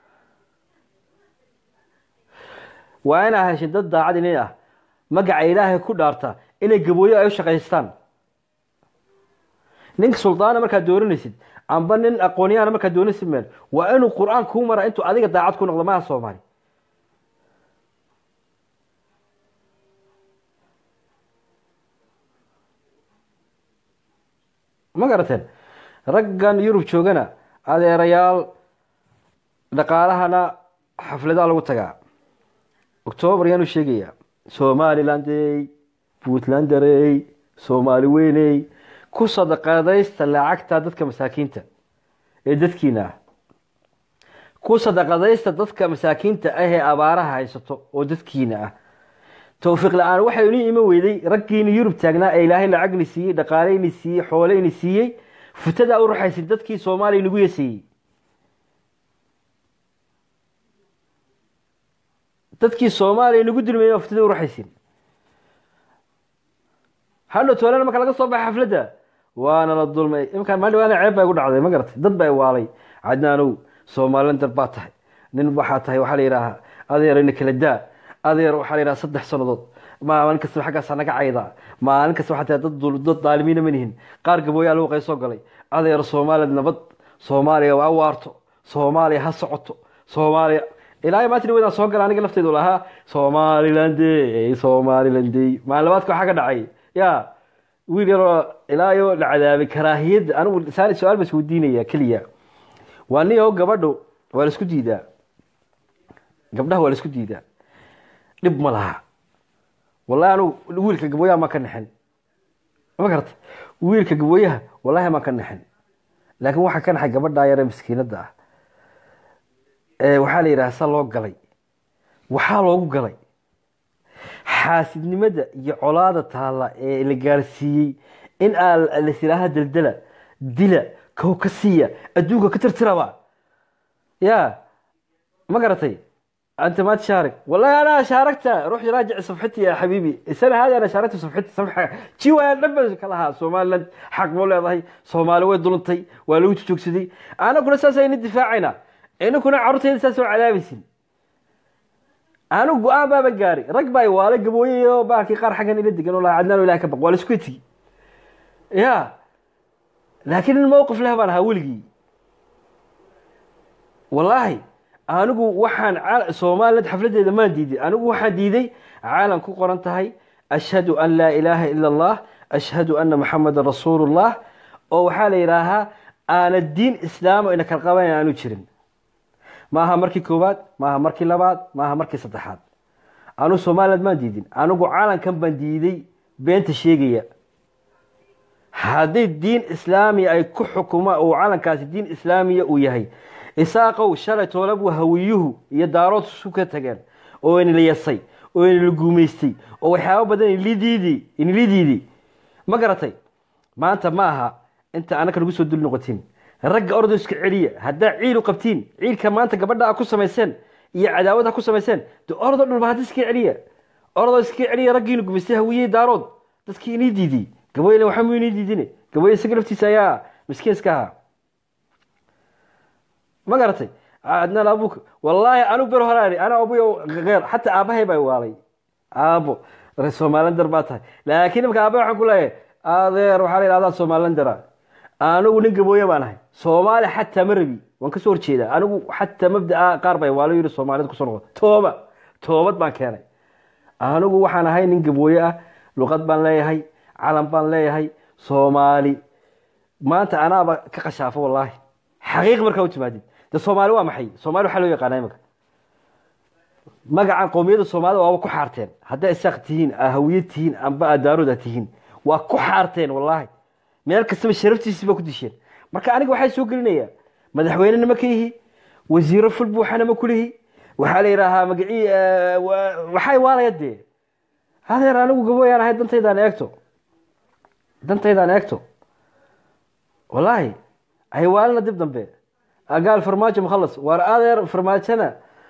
waa inaa heshin dad daacad inin ah magaca ilaahay ku dhaarta inay gabooye ay u shaqaystaan ninka suldaana markaad dooranaysid amba nin aqoonyaana markaad doonaysid meel waa inuu qur-aan kuu mara intuu adiga daacad ku noqdo maha soomaali ma garateen raggan yurub joogana adeerayaal dhaqaalahana xafladaa lagu tagaa octoobar yaanu sheegayaa somalilandey puntlanderey soomaali weyney ku sadaqadaysta lacagta dadka masaakiinta ee dadkiina ah ku sadaqadaysta dadka masaakiinta ah ee abaaraha haysato oo dadkiina ah towfiiq la-aan waxay inu iman weyday raggiina yurub taagnaa ee ilaahay lacagni siiyey dhaqaaleyni siiyey xooleyni siiyey futadaa u raxaysin dadkii soomaaliya nagu yeseeyey dadkii soomaaliya nagu dulmeeyey futada u raxaysin hadhow toolana marka laga soo baxay xafladda waana la dulmay imkaan maalin waana ceeb baa igu dhacday ma garatay dad baa waalay cadnaanow soomalilander baa tahay nin waxaa tahay waxaa la yidhaahaa adeer ina kala daa adeer waxaa la yidhaha saddex sannadood maalin kastaba xaggaasaa naga caydaa maalin kasta waxaa tahay dad dad daalimiina ma nihin qaar gabooyaa lagu qaysoo galay adeer soomaaliya nabad soomaaliya waa waarto soomaaliya ha socoto soomaaliya ilaahay maanta dhawadaan soo gala aniga lafteydu lahaa somalilandey somalilandey maalin labaadka waxaa ka dhacay ya wiil yaroo ilaayo la cadaabay karaahiyadda anigu su-aal baa isweydiinaya keliya waa nin oo gabadho waa la isku diidaa gabdhaha waa la isku diidaa dhib ma laha wallahi anigu wiilka gabooyaha maan ka naxin ma garata wiilka gabooyaha wallahi maan ka naxin laakiin waxaa ka naxay gabadhaa yare miskiinadda ah ee waxaa la yidhaha sa loo galay waxaa loogu galay xaasidnimada iyo colaada taalla ee la gaarsiiyey in aa lasilaaha daldala dila kow ka siiya adduunka ka tirtiraba ya ma garatay انت ما تشارك والله انا شاركت روح راجع صفحتي يا حبيبي السنه هذه انا شاركت صفحتي صفحه جي وين دبل كلها سومالند حق مو leedahay soomaali way dulantay waa lagu joogsaday ana kuna saasayna difaacayna ina kuna carruurtayda saas oo cadaabaysin anu go-aan baaba gaari rag baa waala gabooyayo baarkii qaar xaggan ila degan oo laa cadnaan ilaah ka baq waa la isku tigi ya laakiin in mowqif leh baan ahaa weligii wallaahi anigu waxaan soomaliland xafladeeda maan diiday anigu waxaan diiday caalam ku qoran tahay ashhadu an laa ilaaha ila allah ashhadu ana maxamedan rasuulullah oo waxaa la yidhaahaa aana diin islaamo ina kala qaban aanu jirin maaha markii koowaad maaha markii labaad maaha markii saddexaad anu somaliland maan diidin anigu caalamkan baan diiday beenta sheegaya haddii diin islaamiya ay ku xukuma uu calankaasi diin islaamiya uu yahay isaaqow shalay toolabuu hawiyuhu iyo daarood isu ka tageen oo inala yasay oo inala guumaystay oo waxyaaba badan inala diiday ma garatay maanta ma aha inta anaka nagu soo dul noqotiin ragga ordo iska celiya haddaa ciil u qabtiin ciilka maanta gabadha a ku samayseen iyo cadaawad ha ku samayseen de ordo dhulba hadda iska celiya ordo iska celiya raggiina gumaystay hawiyey daarood dadkii inii diiday gaboyle waxaa mu inii diidine gaboye isaga laftiisa ayaa miskiin iska ahaa ma garatay adnaan abuka wallaahi anigu ber horaari ana abuyo geer xataa aabahay baa waalay aabo somalilander baa tahay laakiin imaka aabahay waxaan ku leeyahay adeer waxaa la yidhahdaa somalilandera anigu nin gabooye baan ahay soomaali xataa ma rabi waan kasoo horjeedaa anigu xataa mabdaa qaar bay waalo yidhi soomaalida kusoo noqo tooba toobad baan keenay anigu waxaan ahay nin gabooye ah luqad baan leeyahay calan baan leeyahay soomaali maanta anaaba ka qashaafo wallaahi xaqiiq markaa u timaadid de soomaali waa maxay soomaali waxaa loo yaqaana imika magacan qowmiyadda soomaalida waaba ku xaarteen haddaa isaaq tihiin hawiye tihiin amba adaarood tihiin waa ku xaarteen wallaahi meel kastaba sharaftiisii baa ku disheen marka aniga waxaa soo gelinayaa madaxweynena ma ka yihi wasiiro ful buuxana ma kulihi waxaa la yidhaahaa magacii waxay waalaya dee adeer anigu gabooyaan ahay dantaydaan eegto dantaydaan eegto wallaahi haywaalina dib dambe agaal farmaajo mukhalas waar adeer farmaajona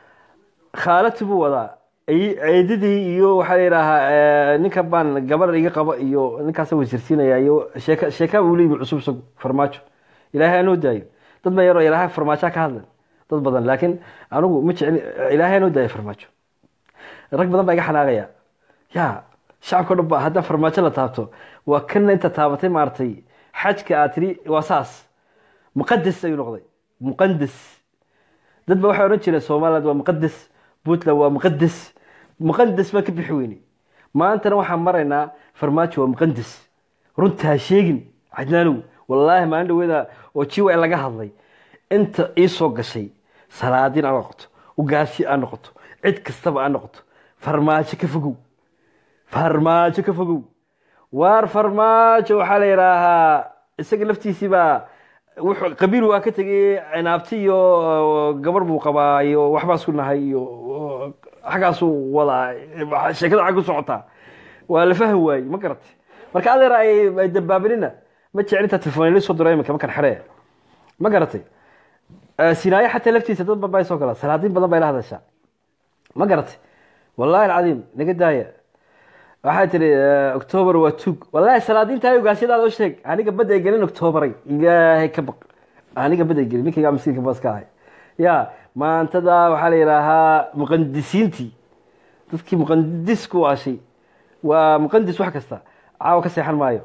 khaalati buu wadaa eedadii iyo waxaa la yidhaahaa ninka baan gabar iga qaba iyo ninkaasa wasiirsiinaya iyo sheeka sheeka uu leeyimi cusub isagu farmaajo ilaahay anoo daayo dad ba yaroo ilaahay farmaajoa ka hadlan dad badan laakiin anigu ma jecli ilaahay anoo daayo farmaajo rag badan baa iga xanaaqaya ya shacabka o dhan ba haddaan farmaajo la taabto waa kana inta taabatay maaragtay xajka aad tiri waa saas muqadas ayuu noqday muqadas dad ba waxay odhan jireen somaliland waa muqadas puntland waa muqadas muqadas baan ka bixi weyne maantana waxaan maraynaa farmaajo waa muqadas runta ha sheegin cadnaanow wallaahi maalin dhaweeda oo jiwa laga hadlay inta ii soo gashay salaadiin aa noqoto ugaasi aa noqoto cid kastaba aa noqoto farmaajo ka fogow farmaajo ka fogow waar farmaajo waxaa la yidhaahaa isaga laftiisii baa wuxuu qabiil waa ka tegay cinaabti iyo gabar buu qabaa iyo waxbaa isku nahay iyo xaggaasuu wadaa sheekada xag u socotaa waa la fahmi waayey ma garatay marka adeer ay dabaabinina ma jecel intaa telefoon la soo diro iminka markan xeree ma garatay sinaayo xataa laftiisa dad badan baa soo gala salaadiin badan bay la hadashaa ma garatay wallahi alcadiim naga daaya waxaa tiri octoobar waa tug wallahi salaadiinta ugaashyadaada u sheeg aniga bad ay gelin octoobaray ilaahay ka baq aniga bad ay gelin ninkaygaa miskiinka baas ka ahay ya maantada waxaa la yidhaahaa muqandisiintii dadkii muqandis ku waashay waa muqandis wax kasta caawa ka seexan maayo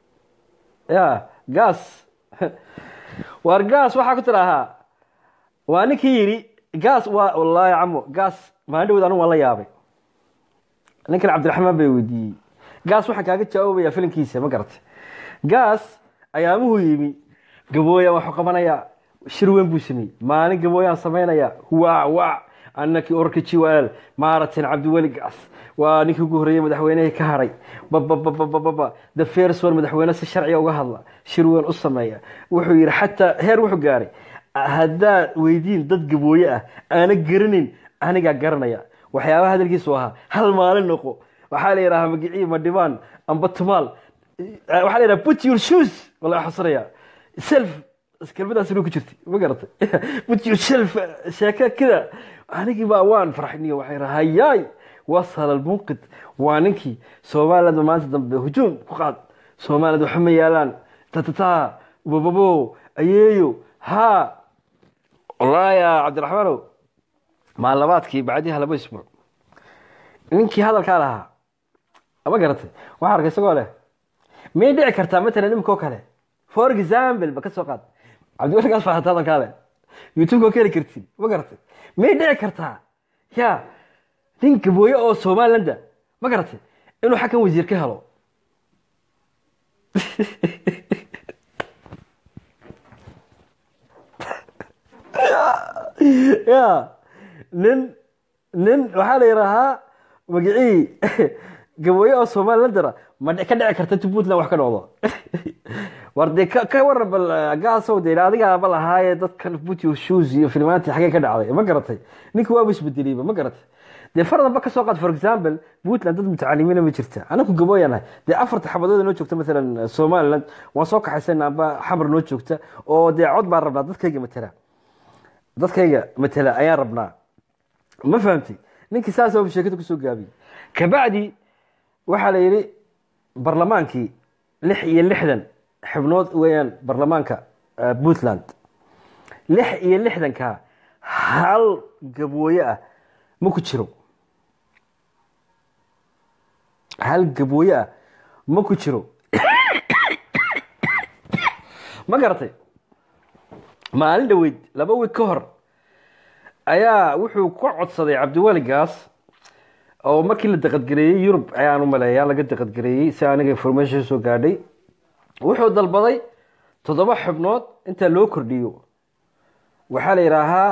ya gaas waar gaas waxaa ku tidaahaa waa ninkii yidhi gaas waa wallaahi camo gaas maalin dhawood anigu waan la yaabay ninkan cabdiraxmaan bay weydiiyey gaas waxaan kaaga jawaabaya filinkiisa ma garatay gaas ayaamuhu yimi gabooyaan waxu qabanayaa shir weyn buu sameeyey maalin gabooyaan samaynaya waa waa annakii orka jiwaal maaratin cabdiweli gaas waa ninkii ugu horreeyey madaxweynehii ka haray babababababa the first one madaxweyne si sharciga uga hadla shir weyn u sameeya wuxuu yidhi xataa heer wuxuu gaaray haddaad weydiin dad gabooye ah aana garanayn anigaa garanaya waxyaabaha hadalkiisu ahaa hal maalin noqo waxaa la yidhahaa magicii madhibaan amba tumaal waxaa la yidhaha put your shoes wala xasraya self kelmadaas inuu ku jirtay ma garatay put your self sheeka kida anigii baa waan farxiniyo waxay raha hayaay wasal almunqid waa ninkii somaliland maanta dambe hujuum ku qaad somaliland waxa ma yaalaan tatata bababo ayeeyo ha wallaahi ya cabdiraxmaanow maalabaadkii bacdiha laba isbuuc ninkii hadalkaa lahaa ma garatay waxaa arkay isagoo leh may dhici kartaa matalan imikoo kale for example ba ka soo qaad cabdiwalikaas faahata hadalkaa leh youtube-ka ka heli kartiin ma garatay may dhici kartaa ya nin gabooye oo somalilanda ma garatay inuu xagkan wasiir ka helo ya nin nin waxaa la yidhaahaa magicii gabooye oo somalilandana ma ka dhici karta intu puntland wax ka dhocdo war dee ka waran bal gaasow dee adigaaba lahaaye dadkan put your shoes iyo filmaantii xagee ka dhacday ma garatay ninka waaba isbedeliyba ma garatay dee fardanba ka soo qaad for example puntland dad mutacalimiina ma jirta anaku gabooyanahay dee afarta xabadood noo joogta maalan somaliland waan soo kaxaysana amba xamar noo joogta oo dee cod baan rabnaa dadkayga matala dadkayga matala ayaan rabnaa ma fahamtay ninkii saas oo sheekada kusoo gaabiyey kabacdi waxaa la yidhi barlamaankii lix iyo lixdan xibnood weeyaan barlamaanka puntland lix iyo lixdanka hal gabooye ah ma ku jiro hal gabooye ah ma ku jiro ma garatay maalin dhaweyd laba wiig ka hor ayaa wuxuu ka codsaday cabdiweligaas oo markii la daqadgareeyey yurub ayaan u maleeyaa laga daqadgareeyey si aniga information soo gaadhay wuxuu dalbaday toddoba xubnood intaa loo kordhiyo waxaa la yidhaahaa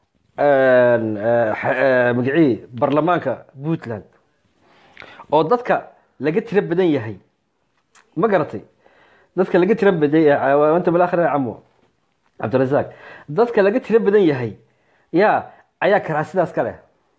magicii barlamaanka puntland oo dadka laga tiro badan yahay ma garatay dadka laga tiro badan anta balaakhir camo cabdirasaaq dadka laga tiro badan yahay ya ayaa karaa sidaas ka leh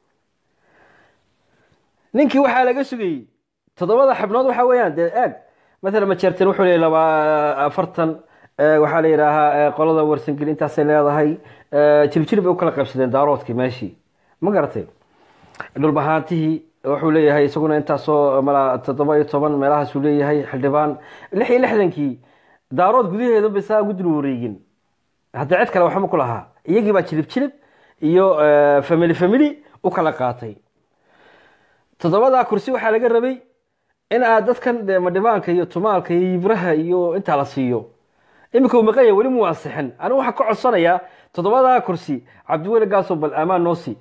ninkii waxaa laga sugayey toddobada xibnood waxa weeyaan dee eeg maalan majeerten wuxuu leeyay laba afartan waxaa la yidhaahaa qolada warsangeli intaasay leedahay jiljilib bay u kala qaybsadeen daaroodkii meeshii ma garatay dhulbahaantihii wuxuu leeyahay isaguna intaasoo mala toddoba iyo toban meelahaasuu leeyahay xildhibaan lix iyo lixdankii daarood gudaheeda ba saa ugu dul wareegin hadda cid kale waxba ku lahaa iyagii baa jilib jilib iyo famili famili u kala qaatay toddobadaa kursi waxaa laga rabay in aad dadkan de madhibaanka iyo tumaalka iyo yibraha iyo intaa la siiyo iminka uu maqanya weli mu ansixin anigu waxaan ka codsanayaa toddobadaa kursi cabdiweli gaaso bal amaan noo sii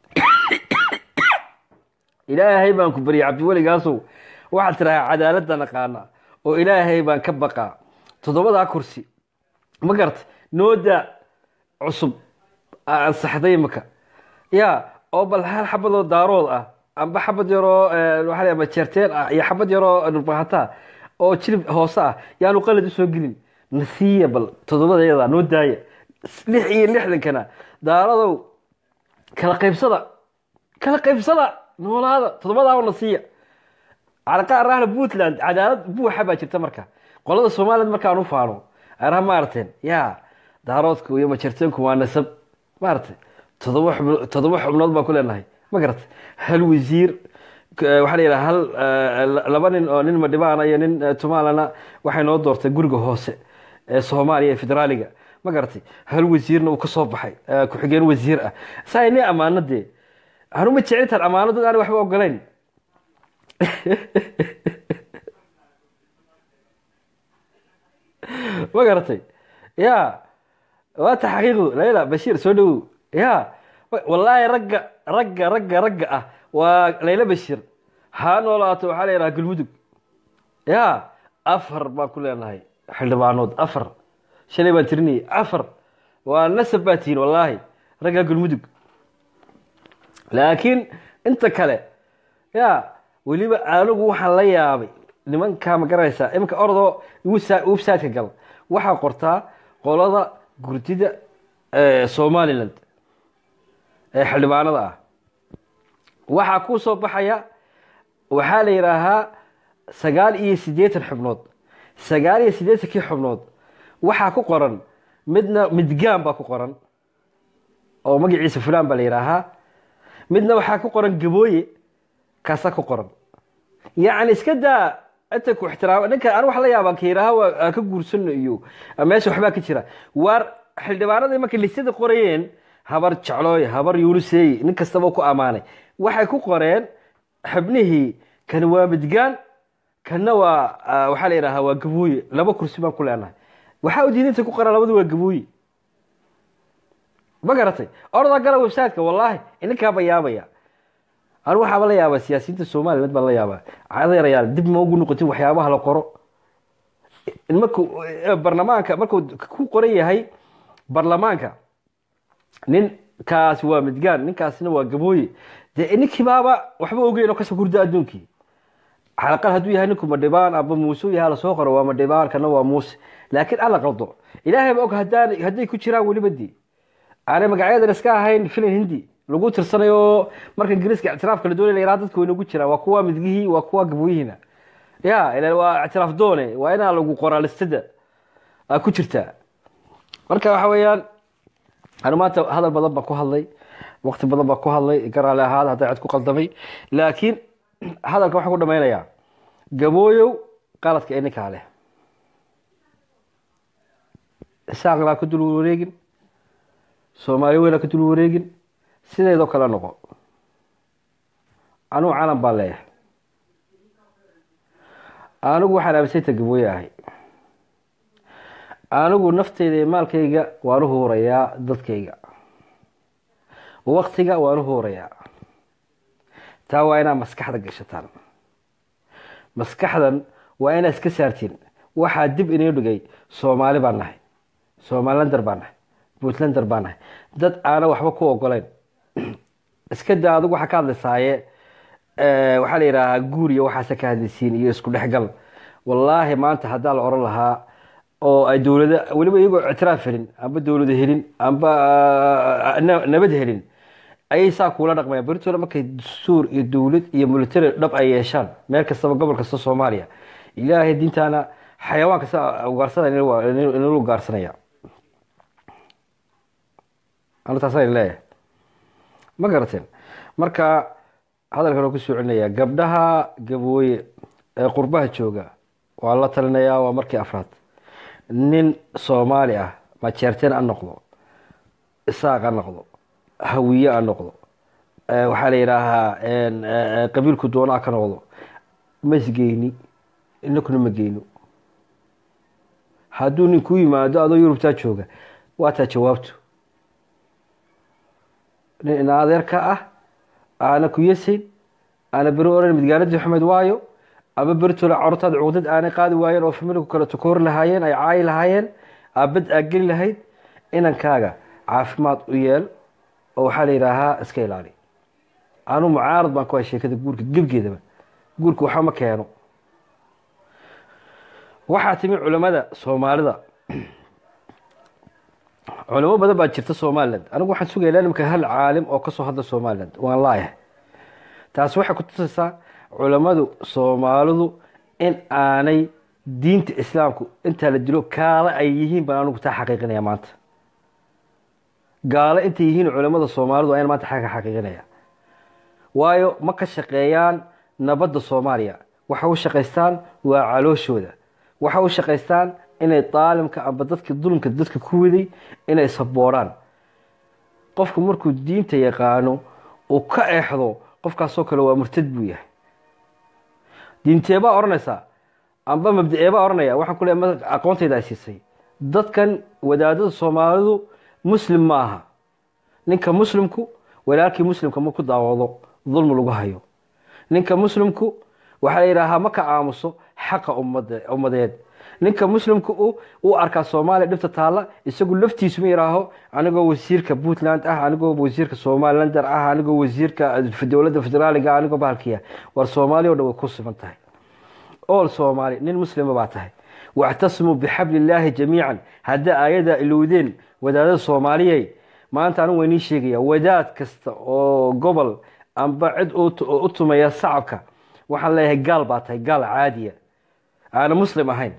ilaahay baan ku baryay cabdiweli gaasow waxaad tirahaa cadaaladda naqaana oo ilaahay baan ka baqaa toddobadaa kursi ma garata nooda cusub ansaxday imika ya oo bal hal xabadoo daarood ah amba xabad yaroo waa majeerteen ah iyo xabad yaroo dhulbahataa oo jilib hoose ah yaanu qalad usoo gelin nasiiya bal toddobadeeda noo daaya lix iyo lixdankana daaradow kala qaybsada kala qaybsada noolaada toddobadaa nasiiya calaqaa rahla puntland cadaalad buuxa baa jirta marka qolada somaliland markaan u faano araha maarateen ya daaroodku iyo majeerteenku waa nasab maaragtay todoba xub toddoba xubnood baan ku leenahay ma garatay hal wasiir waxaa la yidhaha hal laba nin oo nin madhibaana iyo nin tumaalana waxay noo doortay guriga hoose ee soomaaliya ee federaaliga ma garatay hal wasiirna uu ka soo baxay ku-xigeen wasiir ah saa ni ammaano dee anuma jecelitaan ammaano dad aan waxba ogolayn ma garatay ya waa taxqiiqdu layla bashiir soo dhowow ya wallaahi ragga ragga ragga ragga ah waa layla bashiir ha noolaato waxaa la yidhaha galmudug ya afar baan ku leenahay xildhibaanood afar shalay baan tirinayay afar waa nasab baa tihiin wallaahi ragga galmudug laakiin inta kale ya weliba anigu waxaan la yaabay nimankaa ma garanaysaa iminka ordoo websiteka gal waxaa qortaa qolada gurdida somaliland ee xildhibaanada ah waxaa ku soo baxaya waxaa la yidhaahaa sagaal iyo siddeetan xubnood sagaal iyo siddeetankii xubnood waxaa ku qoran midna midgaan baa ku qoran oo magaciisa fulaan baa la yidhaahaa midna waxaa ku qoran gabooye kaasa ku qoran yacni iska daa inta ku ixtiraama ninka an wax la yaabaan ka yidhaaha waa aan ka guursano iyo meesha waxbaa ka jira waar xildhibaanadii markay lisada qorayeen habar jeclooy habar yuuniseey nin kastaba ku ammaanay waxay ku qoreen xubnihii kan waa midgaan kanna waa waxaa la yidhahaa waa gabooye laba kursi baan ku leenahay waxaa u diidinta ku qoran labadu waa gabooye ma garatay orda gala websiteka wallaahi ininkaaba yaabaya anu waxaaba la yaabaa siyaasiyiinta somaliya mid baan la yaabaa cadayrayaal dib ma ugu noqotin waxyaabaha la qoro marku barlamaanka markuu ku qoran yahay barlamaanka nin kaasi waa midgaan ninkaasina waa gabooye dee ninkiibaaba waxba ogeyn oo kasoo gurda adduunkii xalaqal hadduu yahay ninku madhibaan aba muuse u yahay lasoo qoro waa madhibaan kana waa muuse laakiin alla qaldo ilaahay ba og hadaan hadday ku jiraan weliba dii aanay magacyadan iska ahayn filan hindi lagu tirsanayo marka ingiriiska ictiraafka la doonay la yaraha dadka waynagu jiraan waa kuwa midgihii waa kuwa gabooyihiina ya ila waa ictiraaf doone waa inaa lagu qoraa listada aa ku jirtaa marka waxa weeyaan anu maanta hadal badan baan ku hadlay waqti badan baan ku hadlay garaale ahaada hadday cid ku qaldamay laakiin hadalka waxaan ku dhamaynayaa gabooyow qaladka ininkaa leh isaaqlaa ka dul wareegin soomaali weynaa ka dul wareegin sideedoo kale noqo anugu calan baan leeyahay anigu waxaan aaminsanta gabooye ahay anigu nafteyda iyo maalkayga waan u huurayaa dadkayga waktiga waan u huurayaa taa waa inaad maskaxda gashataan maskaxdan waa inaad iska saartiin waxaa dib inoo dhigay soomaali baan nahay somalilander baan nahay puntlander baan nahay dad aana waxba ku ogoleyn iska daa adigu waxaa ka hadlaysaaye waxaa la yidhaahaa guur iyo waxaase ka hadlaysiin iyo isku dhexgal wallaahi maanta haddaa la oran lahaa oo ay dowlada weliba iyagoo ictiraaf helin amba dowlada helin amba nabad helin ayay saa kuula dhaqmayaan beritoole markay dastuur iyo dowlad iyo military dhab ay yeeshaan meel kastaba gobol kasta soomaaliya ilaahay diintaana xayawaan kasta ugaarsana inala ugaarsanaya anu taasaan leeyahay ma garateen marka hadalkan oo kusoo celinayaa gabdhaha gabooye ee qurbaha jooga waa la talinayaa waa markii afraad nin soomaali ah majeerteen a noqdo isaaq a noqdo hawiye a noqdo waxaa la yidhaahaa qabiilku doonaa ka noqdo ma isgeyni inakuna ma geyno hadduu nin ku yimaado adoo yurubtaa jooga waa taa jawaabtu nin ina adeerka ah aana ku yasayn aana beri oran midgaaladii xumed waayo ama beritoole cortaad cuqdad aanay qaadi waayeen oo familigu kale tukoor lahaayeen ay caayi lahaayeen aabad aa geli lahayd inankaaga caafimaad u yeel oo waxaa la yidhaahaa iska ilaali anu mucaarad baan ku hay sheekada guurka gebgeedaba guurka waxba ma keeno waxaa timi culamada soomaalida culamo badan baa jirta somaliland anigu waxaan sugaya imika hal caalim oo kasoo hadla somaliland waan laayahay taasi waxay ku tusaysaa culamadu soomaalidu in aanay diinta islaamku intaa la dilo kaala ay yihiin baan anigu taa xaqiiqinaya maanta gaalo intay yihiin culamada soomaalidu ayaan maanta xagga xaqiiqinaya waayo ma ka shaqeeyaan nabadda soomaaliya waxa u shaqaystaan waa calooshooda waxa u shaqaystaan inay daalimka amba dadka dulmka dadka ku waday inay sabooraan qofku markuu diinta yaqaano uu ka exdo qofkaasoo kale waa murtad buu yahay diinteebaa odhanaysaa amba mabdaeebaa odhanaya waxaan ku leeya aqoontayda ay siisay dadkan wadaadada soomaalidu muslim ma aha ninka muslimku walaalkii muslimka ma ku daawado dulmi lagu hayo ninka muslimku waxaa la yidhaahaa ma ka aamuso xaqa ummadeed ninka muslimku u arkaa soomaaliya dhibta taalla isagu laftiisu ma yihaaho anigoo wasiirka puntland ah anigoo wasiirka somalilander ah anigoo wasiirka dowladda federaaliga anigoo bahalkiya war soomaaliya o dhan way ku siman tahay ool soomaali nin muslima baa tahay wactasimuu bixabli illaahi jamiican hadda aayadaa ilowdeen wadaadada soomaaliyey maanta anigu waynii sheegaya wadaad kasta oo gobol amba cid u tumaya sacabka waxaan leeyahay gaal baa tahay gaal caadiya aana muslim ahayn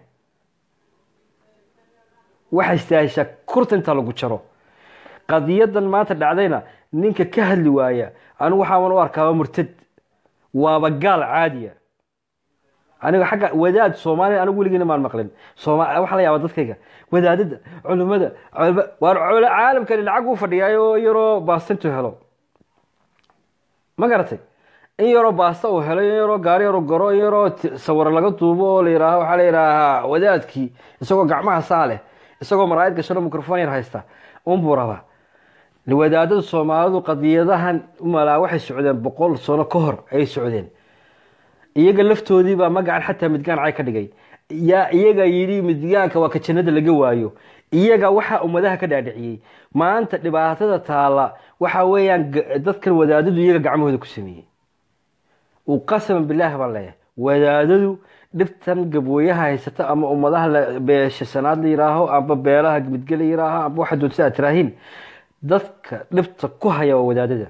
waxay istaaheshaa kurta intaa lagu jaro qadiyadan maanta dhacdayna ninka ka hadli waaya anigu waxaaban u arkaaba murtad waaba gaal caadiya aniga xagga wadaad soomaaliya anigu weligiina maan maqlin sooma waxaa la yaaba dadkayga wadaadada culimada culima waar cul caalamkani lacag u fadhiyaayo yaroo baastintu helo ma garatay in yaroo baasta uu helo in yaroo gaari yaroo goro in yaroo t- sawir laga duubo oo la yidhaaho waxaa la yidhaahaa wadaadkii isagoo gacmaha saa leh isagoo maraayad gashano microphone yar haysta unbuu rabaa wadaadada soomaalidu qadiyadahan umalaa waxay socdeen boqol sano ka hor ayay socdeen iyaga laftoodii baa magacan xataa midgaan cay ka dhigay yaa iyaga yidhi midgaanka waa ka jannada laga waayo iyaga waxaa ummadaha ka dhaadhiciyey maanta dhibaatada taala waxa weeyaan ga- dadkan wadaadadu iyaga gacmahooda ku sameeyey uu qasaman bilaahi baan leeyahay wadaadadu dhibtan gabooyaha haysata ama ummadaha la- beesha sanaad la yidhaaho amba beelaha midge la yidhaaho amba waxa doonta aad tiraahiin dadka dhibta ku haya waa wadaadada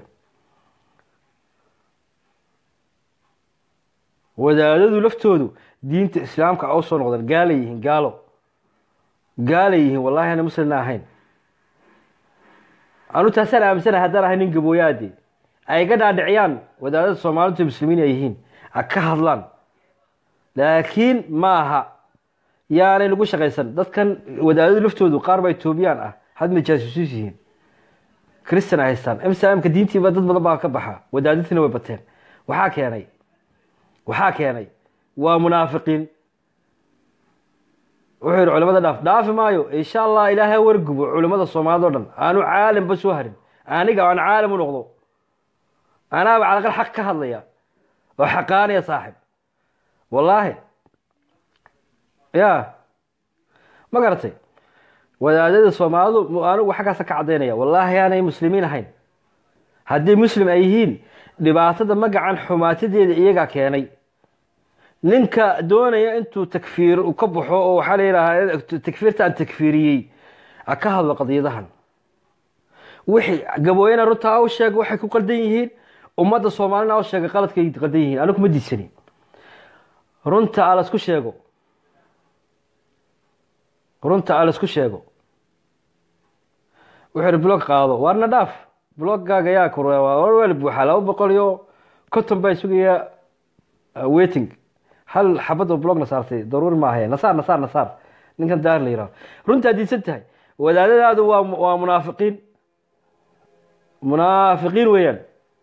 wadaadadu laftoodu diinta islaamka a usoo noqdeen gaalay yihiin gaalo gaalay yihiin wallahi ana muslimna ahayn anu taasaan aaminsanahay haddaan ahay nin gabooyaade ay ga dhaadhiciyaan wadaadada soomaalidu muslimiin ay yihiin ha ka hadlaan laakiin ma aha yaanay lagu shaqaysan dadkan wadaadadu laftoodu qaar baa etoobiyaan ah hadmay jaasuusiis yihiin kristan ay haystaan msmka diintiiba dad badan baa ka baxa wadaadintiina way bateen waxaa keenay waxaa keenay waa munaafiqiin wuxuu yihi culimada dhaaf dhaafi maayo insha allah ilaahay wargubo culimada soomaalida o dhan aanu caalimba soo harin aniga aan caalim u noqdo anaaba calaqal xaq ka hadlaya oo xaqaanaya saaxib wallaahi ya ma garatay wadaadada soomaalidu mu- anigu xaggaasa ka cadaynaya wallaahi aanay muslimiin ahayn haddii muslim ay yihiin dhibaatada magacan xumaatadeeda iyagaa keenay ninka doonaya intuu takfiir u ka baxo oo waxaa la yidhaahaa takfiirta aan takfiiriyey ha ka hadlo qadiyadahan wixii gabooyana runta u sheega waxay ku qaldan yihiin ummadda soomaalina u sheega qaladkay qaldan yihiin anigu ma diidsani runta a laisku sheego runta a laisku sheego wuxuu yihi blog qaado waarna dhaaf bloggaaga yaa kur weel buuxa laba boqol iyo konton baa sugaya waiting hal xabad oo blogna saartay daruuri maahaye nasaar nasaar nasaar ninkan daar la yidhaho runtaa diidsan tahay wadaadadaadu waa waa munaafiqiin munaafiqiin weeyaan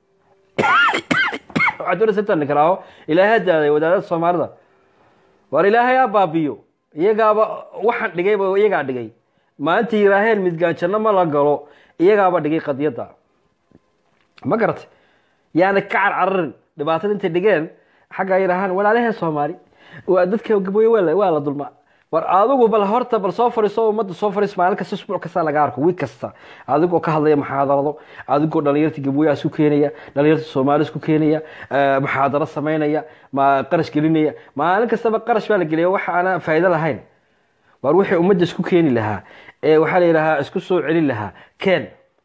waxaad doonaysa intaan nikalaaho ilaahay daaday wadaadada soomaalida waar ilaahay aa baabiyo iyagaaba waxaan dhigayba iyagaa dhigay maalinta yiraaheen midgaanjanno ma la galo iyagaaba dhigay qadiyadda ma garatay yaana ka carcararin dhibaatada intay dhigeen xagga yidhaahaan walaalaheen soomaali waa dadka gabooye waa la- waa la dulma war adigu bal horta bal soo fariiso ummadda soo fariis maalin kasta isbuuc kasta laga arko wiig kasta adigoo ka hadlaya muxaadarado adigoo dhalinyarta gabooyaha isku keenaya dhalinyarta soomaali isku keenaya eh, muxaadaro samaynaya ma qarash gelinaya maalin kastaba qarash baa la geliya waxa aanan faa'iido lahayn war wixii ummadda isku keeni lahaa ee waxaa la yidhahaa isku soo celin lahaa keen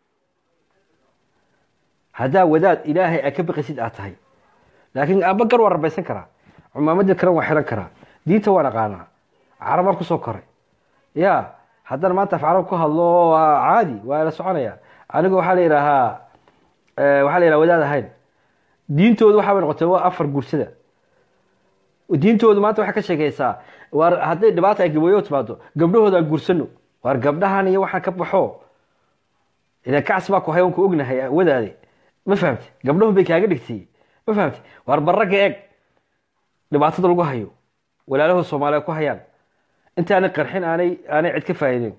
haddaa wadaad ilaahay aa ka baqaysid aad tahay laakiin aba gar waa rabaysan karaa cumaamadii kale waa xiran karaa diinta waan aqaanaa carabaan kusoo koray ya haddana maanta af carab ku hadlo waa caadi waa la soconaya aniga waxaa la yidhaahaa eh, waxaa la yidhaha wadaad ahayn diintoodu waxaa bay noqotay waa afar guursada diintoodu maanta waxay ka sheekaysaa waar hadday dhibaata ay gabooyo timaado gabdhahooda aan guursano waar gabdhahan iyo waxaan ka baxo idan kacsi baa ku hay ku ognahay wadaade ma fahamti gabdhahu bay kaaga dhigtay ma fahamti waar baragga eeg dhibaatada lagu hayo walaalahooda soomaaliya ku hayaan intaanay qarxin aanay aanay cid ka faa'iidin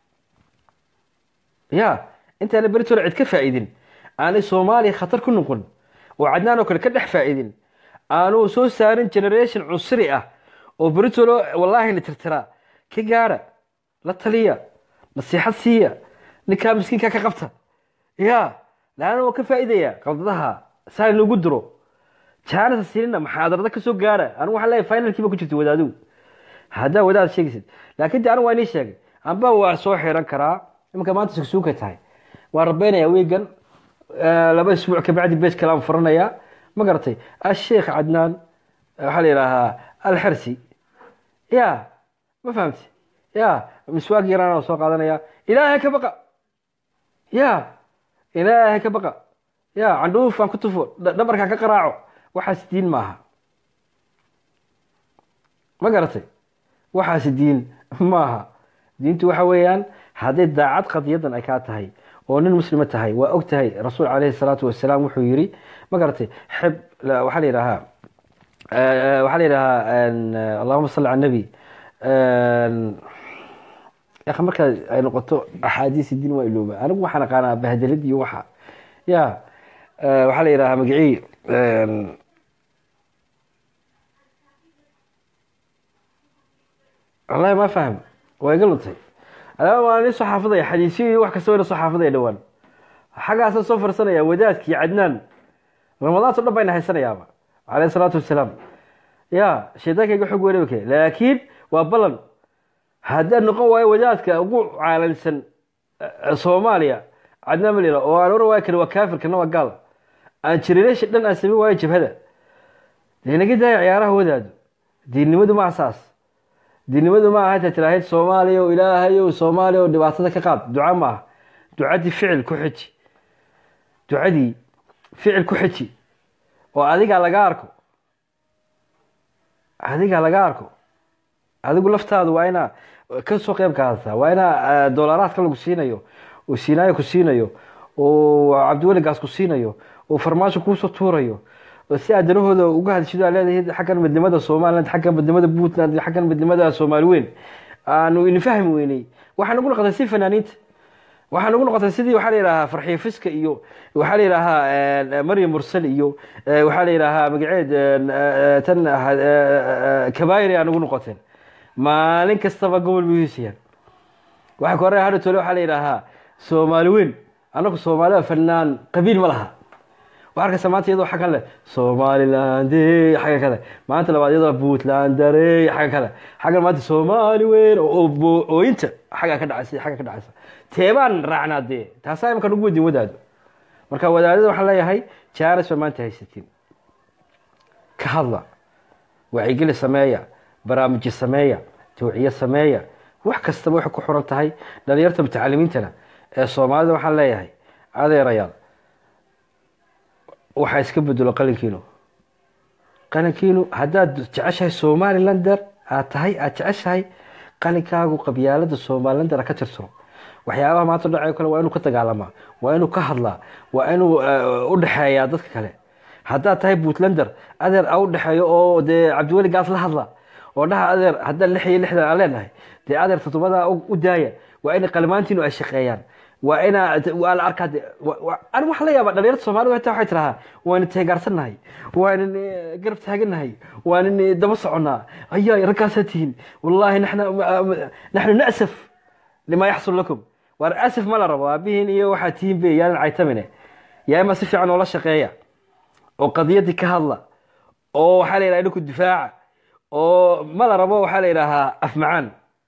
ya intaanay beritooda cid ka faa'iidin aanay soomaaliya khatar ku noqon oo cadnaan oo kale ka dhex faa'iidin aanu soo saarin generation cunsuri ah oo beritooda wallaahi la tirtiraa ka gaara la taliya nasiixad siiya ninkaa miskiinka ka qabta ya laana waa ka faa'iidaya qaldadaha saa inugu diro jaanasa siinina maxaadarada ka soo gaara anigu waxaan leeyahay finalkiiba ku jirta wadaadu haddaa wadaad sheegaysid laakiin de anigu waa inii sheegay amba waa soo xiran karaa iminka maanta sugsuugay tahay waan rabeynaya wiigan laba isbuuc kabacdi beej kale aan furanayaa ma garatay asheekh cadnaan waxaa la yidhaahaa alxersi ya ma fahamti ya miswaag yaraan soo qaadanaya ilaahay ka baqa ya ilaahay ka baqa ya candhuuf aan ku tufo dha- dhabarkaan ka qaraaco waxaas diin maaha ma garatay waxaas diin maaha diintu waxa weeyaan hadday daacad qadiyadan ay kaa tahay oo nin muslima tahay waa og tahay rasuul caleyhi salaatu wasalaam wuxuu yiri ma garatay xib la- waxaa la yidhahaa eh, waxaa la yidhahaa en, eh, allahuma salli cala nabi ya markaa ay noqoto axaadiisi diin waa ilooba anigu waxaan aqaanaa bahdelid iyo waxa ya eh, waxaa la yidhahaa magicii en, wallahi ma faham waa iga luntay alaa waa nin soo xaafidaya xadiisyo iyo wax kasta wayna soo xaafidaya dhowaan xaggaasa soo farsanaya wadaadkii cadnaan ramadaanto dhan bayna haysanayaaba caleyhi salaatu wasalaam ya shaydaanka iga xog weynabake laakiin waa ballan haddaan noqon waayo wadaadka ugu caalamsan eh, soomaaliya cadnaan malila oo aan oran waayo kale waa kaafir kana waa gaal aan jirinasha dhan aan sameyn waayo jabhada dee naga daaya ciyaaraha wadaadu diinnimadu ma asaas diinnimadu ma aha intaad tiraahid soomaaliya o ilaahayow soomaaliya oo dhibaatada ka qaad duca ma aha ducadii ficil ku xiji ducadii ficil ku xiji oo adigaa laga arko adigaa laga arko adigu laftaadu waa inaa ka soo qeyb qaadataa waa inaa doolaraadka lagu siinayo oo siinaayo ku siinayo oo cabdiweligaas ku siinayo oo farmaajo kuusoo tuurayo oo si aad danahooda uga hadishido aad leedahay xaggan midnimada somaliland xaggan midnimada puntland iyo xaggan midnimada soomaali weyn aanu ini fahmi weynay waxaa nagu noqotay si fanaaniinta waxaa nagu noqotay sidii waxaa la yidhahaa farxiyo fiska iyo waxaa la yidhahaa maryam mursal iyo eh, waxaa la yidhahaa magaceed eh, tan eh, kabaayir aa nagu noqoteen maalin kastaba gobol buu hiisayaan waxa ka horey hadha tole waxaa la yidhaahaa soomaali weyn annagu soomaalida fanaan qabiil ma laha waxaa arkaysa maanta iyadoo xaggan leh somaliland xagga kale maanta labaad iyadoo puntland dare xagga kale xaggan maanta soomaali weyn oo oo- ooyinta xagga ka dhacaysa xagga ka dhacaysa teebaan raacnaa dee taasaa imika nagu wadin wadaado marka wadaadada waxaan leeyahay jaanis baa maanta haysatiin ka hadla wacyigeli sameeya barnaamijyo sameeya tawciye sameeya wax kastaba waxay ku xuran tahay dhalinyarta mutacalimiintana ee soomaalida waxaan leeyahay adeerayaal waxaa iska bedelo qalinkiinu qalinkiinu haddaad jeceshahay somalilander aad tahay aad jeceshahay qalinkaagu qabyaalada somalilander ka tirtiro waxyaabaha maanta dhacayo kale waa inuu ka dagaalamaa waa inuu ka hadlaa waa inuu eh, u dhexeeyaa dadka kale haddaad tahay puntlander adeer a u dhexeeyo oo dee cabdiweli gaas la hadla oo dhaha adeer haddaan lix iyo lixdan aan leenahay dee adeer todobadaa u u daaya waa in qalmaantiinu ay shaqeeyaan waa inaa waa la arkaa de- wa- wa- ani waxaa la yaabaa dhalinyarta soomaalida xitaa waxay tirahaa waanu teegaarsannahay waanan eh, garab taagannahay waanan eh, daba soconnaa ayaa raggaasaa tihiin wallaahi naxna naxnu na'saf lima yaxsul lakum waar asaf ma la rabo aabihiin iyo waxaa tihiin be yaanan caytamine yaa ima si fiican oola shaqeeya oo qadiyadii ka hadla oo waxaa la yidhaha dhinku difaaca oo ma la rabo waxaa la yidhaahaa afmacaan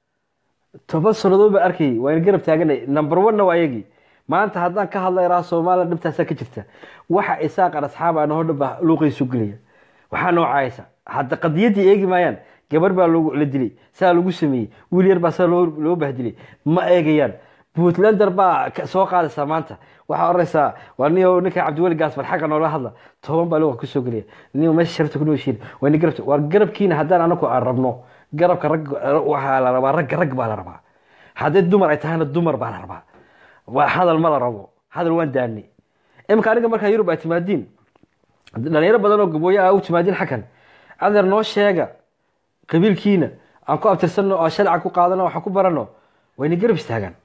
toban sannadood baan arkayay waa in garab taaganay number one-na waa ayagii maanta haddaan ka hadla iraa soomaaliya dhibtaasaa ka jirta waxa isaaqan asxaab aan hoo dhanba luuqaysu gelaya waxaa noocaysa hadda qadiyaddii eegi maayaan gabar baa loogu- la dilay saa lagu sameeyey wiil yar baa saa loo loo bahdilay ma eegayaan puntlander baa ka- soo qaadaysaa maanta waxaa oranaysaa waa niyo ninka cabdiweli gaasbar xagga noola hadla toban baa luuqa kusoo gelaya niyo meesha sharafta ku nooshiin waa ni garabta waa garabkiina haddaan anaku aan rabno garabka rag waxaa la rabaa ragga rag baa la rabaa haddii dumar ay tahayna dumar baa la rabaa waa hadal ma la rabo hadal waan daani imika aniga markaa yurub ay timaadiin dhalinyaro badan oo gabooye ah u timaadiin xaggan adeer noo sheega qabiilkiina aan ku abtirsanno oo sharca ku qaadano waxaan ku barano wayna garab istaagaan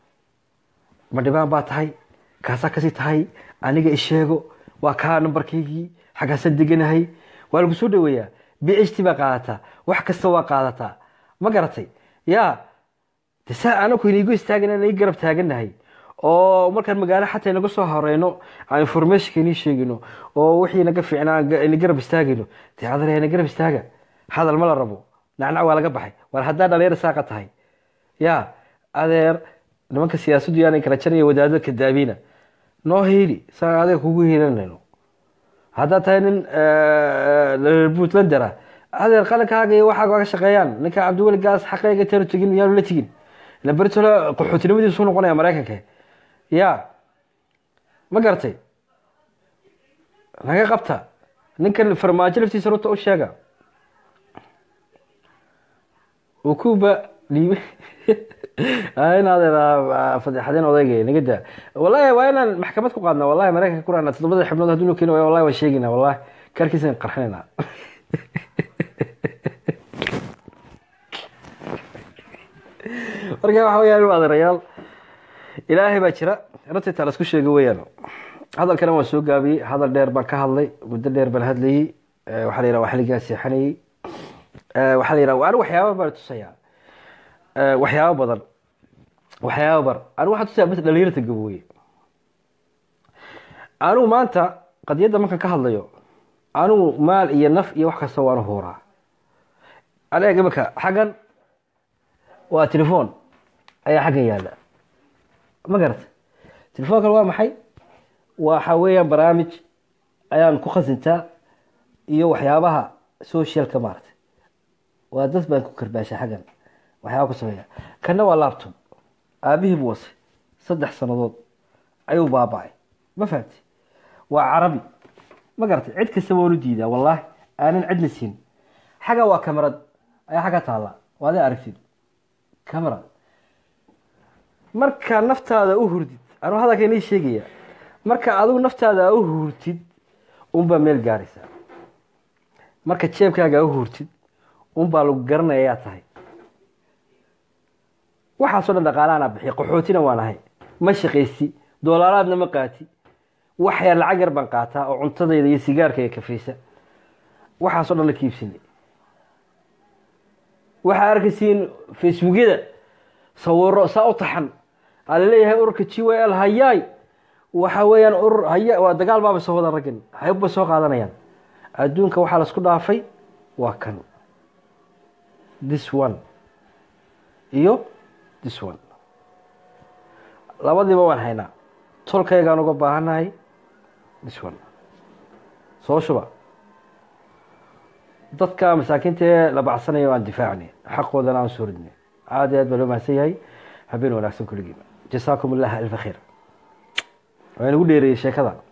ma dhibaan baa tahay kaasaa kasii tahay aniga isheego waa kaa nambarkaygii xaggaasaan deganahay waa lagu soo dhaweeyaa b h t baa qaadataa wax kasta waa qaadataa ma garatay ya de saa anaku inaigu istaagana inay garab taaganahay oo markaan magaalo xataa inaga soo horeyno aan informationka inii sheegino oo wixii naga fiicnaa ina garab istaagayno dee adar ina garab istaaga hadal ma la rabo nacnac waa laga baxay war haddaa dhalinyar saaqa tahay ya adeer nimanka siyaasaddu yaanay kala janaya wadaadada kadaabiina noo hiili saa adeeg kugu hiilanayno haddaad tahay nin puntlander ah adeer qalankaaga iyo waxaaga waa ka shaqeeyaan ninka cabdiweli gaas xaqeyga taanu tegin yaanu la tegin ila beritole qaxootinimadiisu noqonaya maraykanka ya ma garatay naga qabta ninkan farmaajo laftiisa runta u sheega ukuba dhiibe in adeer fadeexadeen odayga naga daa wallahi waa inaan maxkamad ku qaadna wallahi maraykanka ku raana toddobada xibnood hadduu noo keeni waayo wallahi waan sheegayna wallahi kaarkiisaan qarxinayna marka waxa weyaan u adeerayaal ilaahay baa jira runtii taa laisku sheega weyaan hadalkana waan soo gaabiyey hadal dheer baan ka hadlay muddo dheer baan hadlayey waxaa la yidhaha waa xilligaa seexanayey waxaa la yidhaha anigu waxyaaba baan tusayaa waxyaabo badan waxyaaba bar anigu waxaan tusayaa bas dhalinyarta gabooye anigu maanta qadiyadda markaan ka hadlayo anigu maal iyo naf iyo wax kasta waanu huuraa aniga imika xaggan waa telefoon ayaa xaggan yaalla ma garata telefoonkan waa maxay waxa weeyaan barnaamij ayaan ku khasintaa iyo waxyaabaha socialka maaragtay waa dad baan ku karbaashay xaggan waxyaaba ku sameeya kanna waa laptop aabihii buu wasay saddex sannadood ayuu baaba'ay ma fahamti waa carabi ma garatay cid kasta waanu diidaa wallaahi aanan cidna siin xagga waa kamarad ayaa xagga taalla waa aday aragtid camera marka naftaada u hurdid anuu hadalka inii sheegaya marka adigu naftaada u hurtid unbaa meel gaaraysaa marka jeebkaaga u hurtid unbaa lagu garanaya yaa tahay waxaasoo dhan dhaqaalaana bixiya qaxootina waan ahay ma shaqaysi doolaaraadna ma qaati wax yar lacag yar baan qaataa oo cuntadayda iyo sigaarkayga kafaysa waxaasoo dhan la kiibsinay waxaa arkaysiin facebookyada sawiro saa u taxan aa laleeyahay ururka g y l hayaay waxa weeyaan urur haya waa dagaal baaba soo wada raggan hayb bay soo qaadanayaan adduunka waxaa laisku dhaafay waa kan this one iyo this one labadiiba waan haynaa tolkaygaan uga baahannahay this one soo shuba dadka masaakiinta ee la bacsanaya aan difaacnay xaqoodana aan soo ridnay aad iyo aad baa loo mahadsan yahay habeen wanaagsan kulligiiba jasaakum allah alfa khayr waa inagu dheereeyey sheekada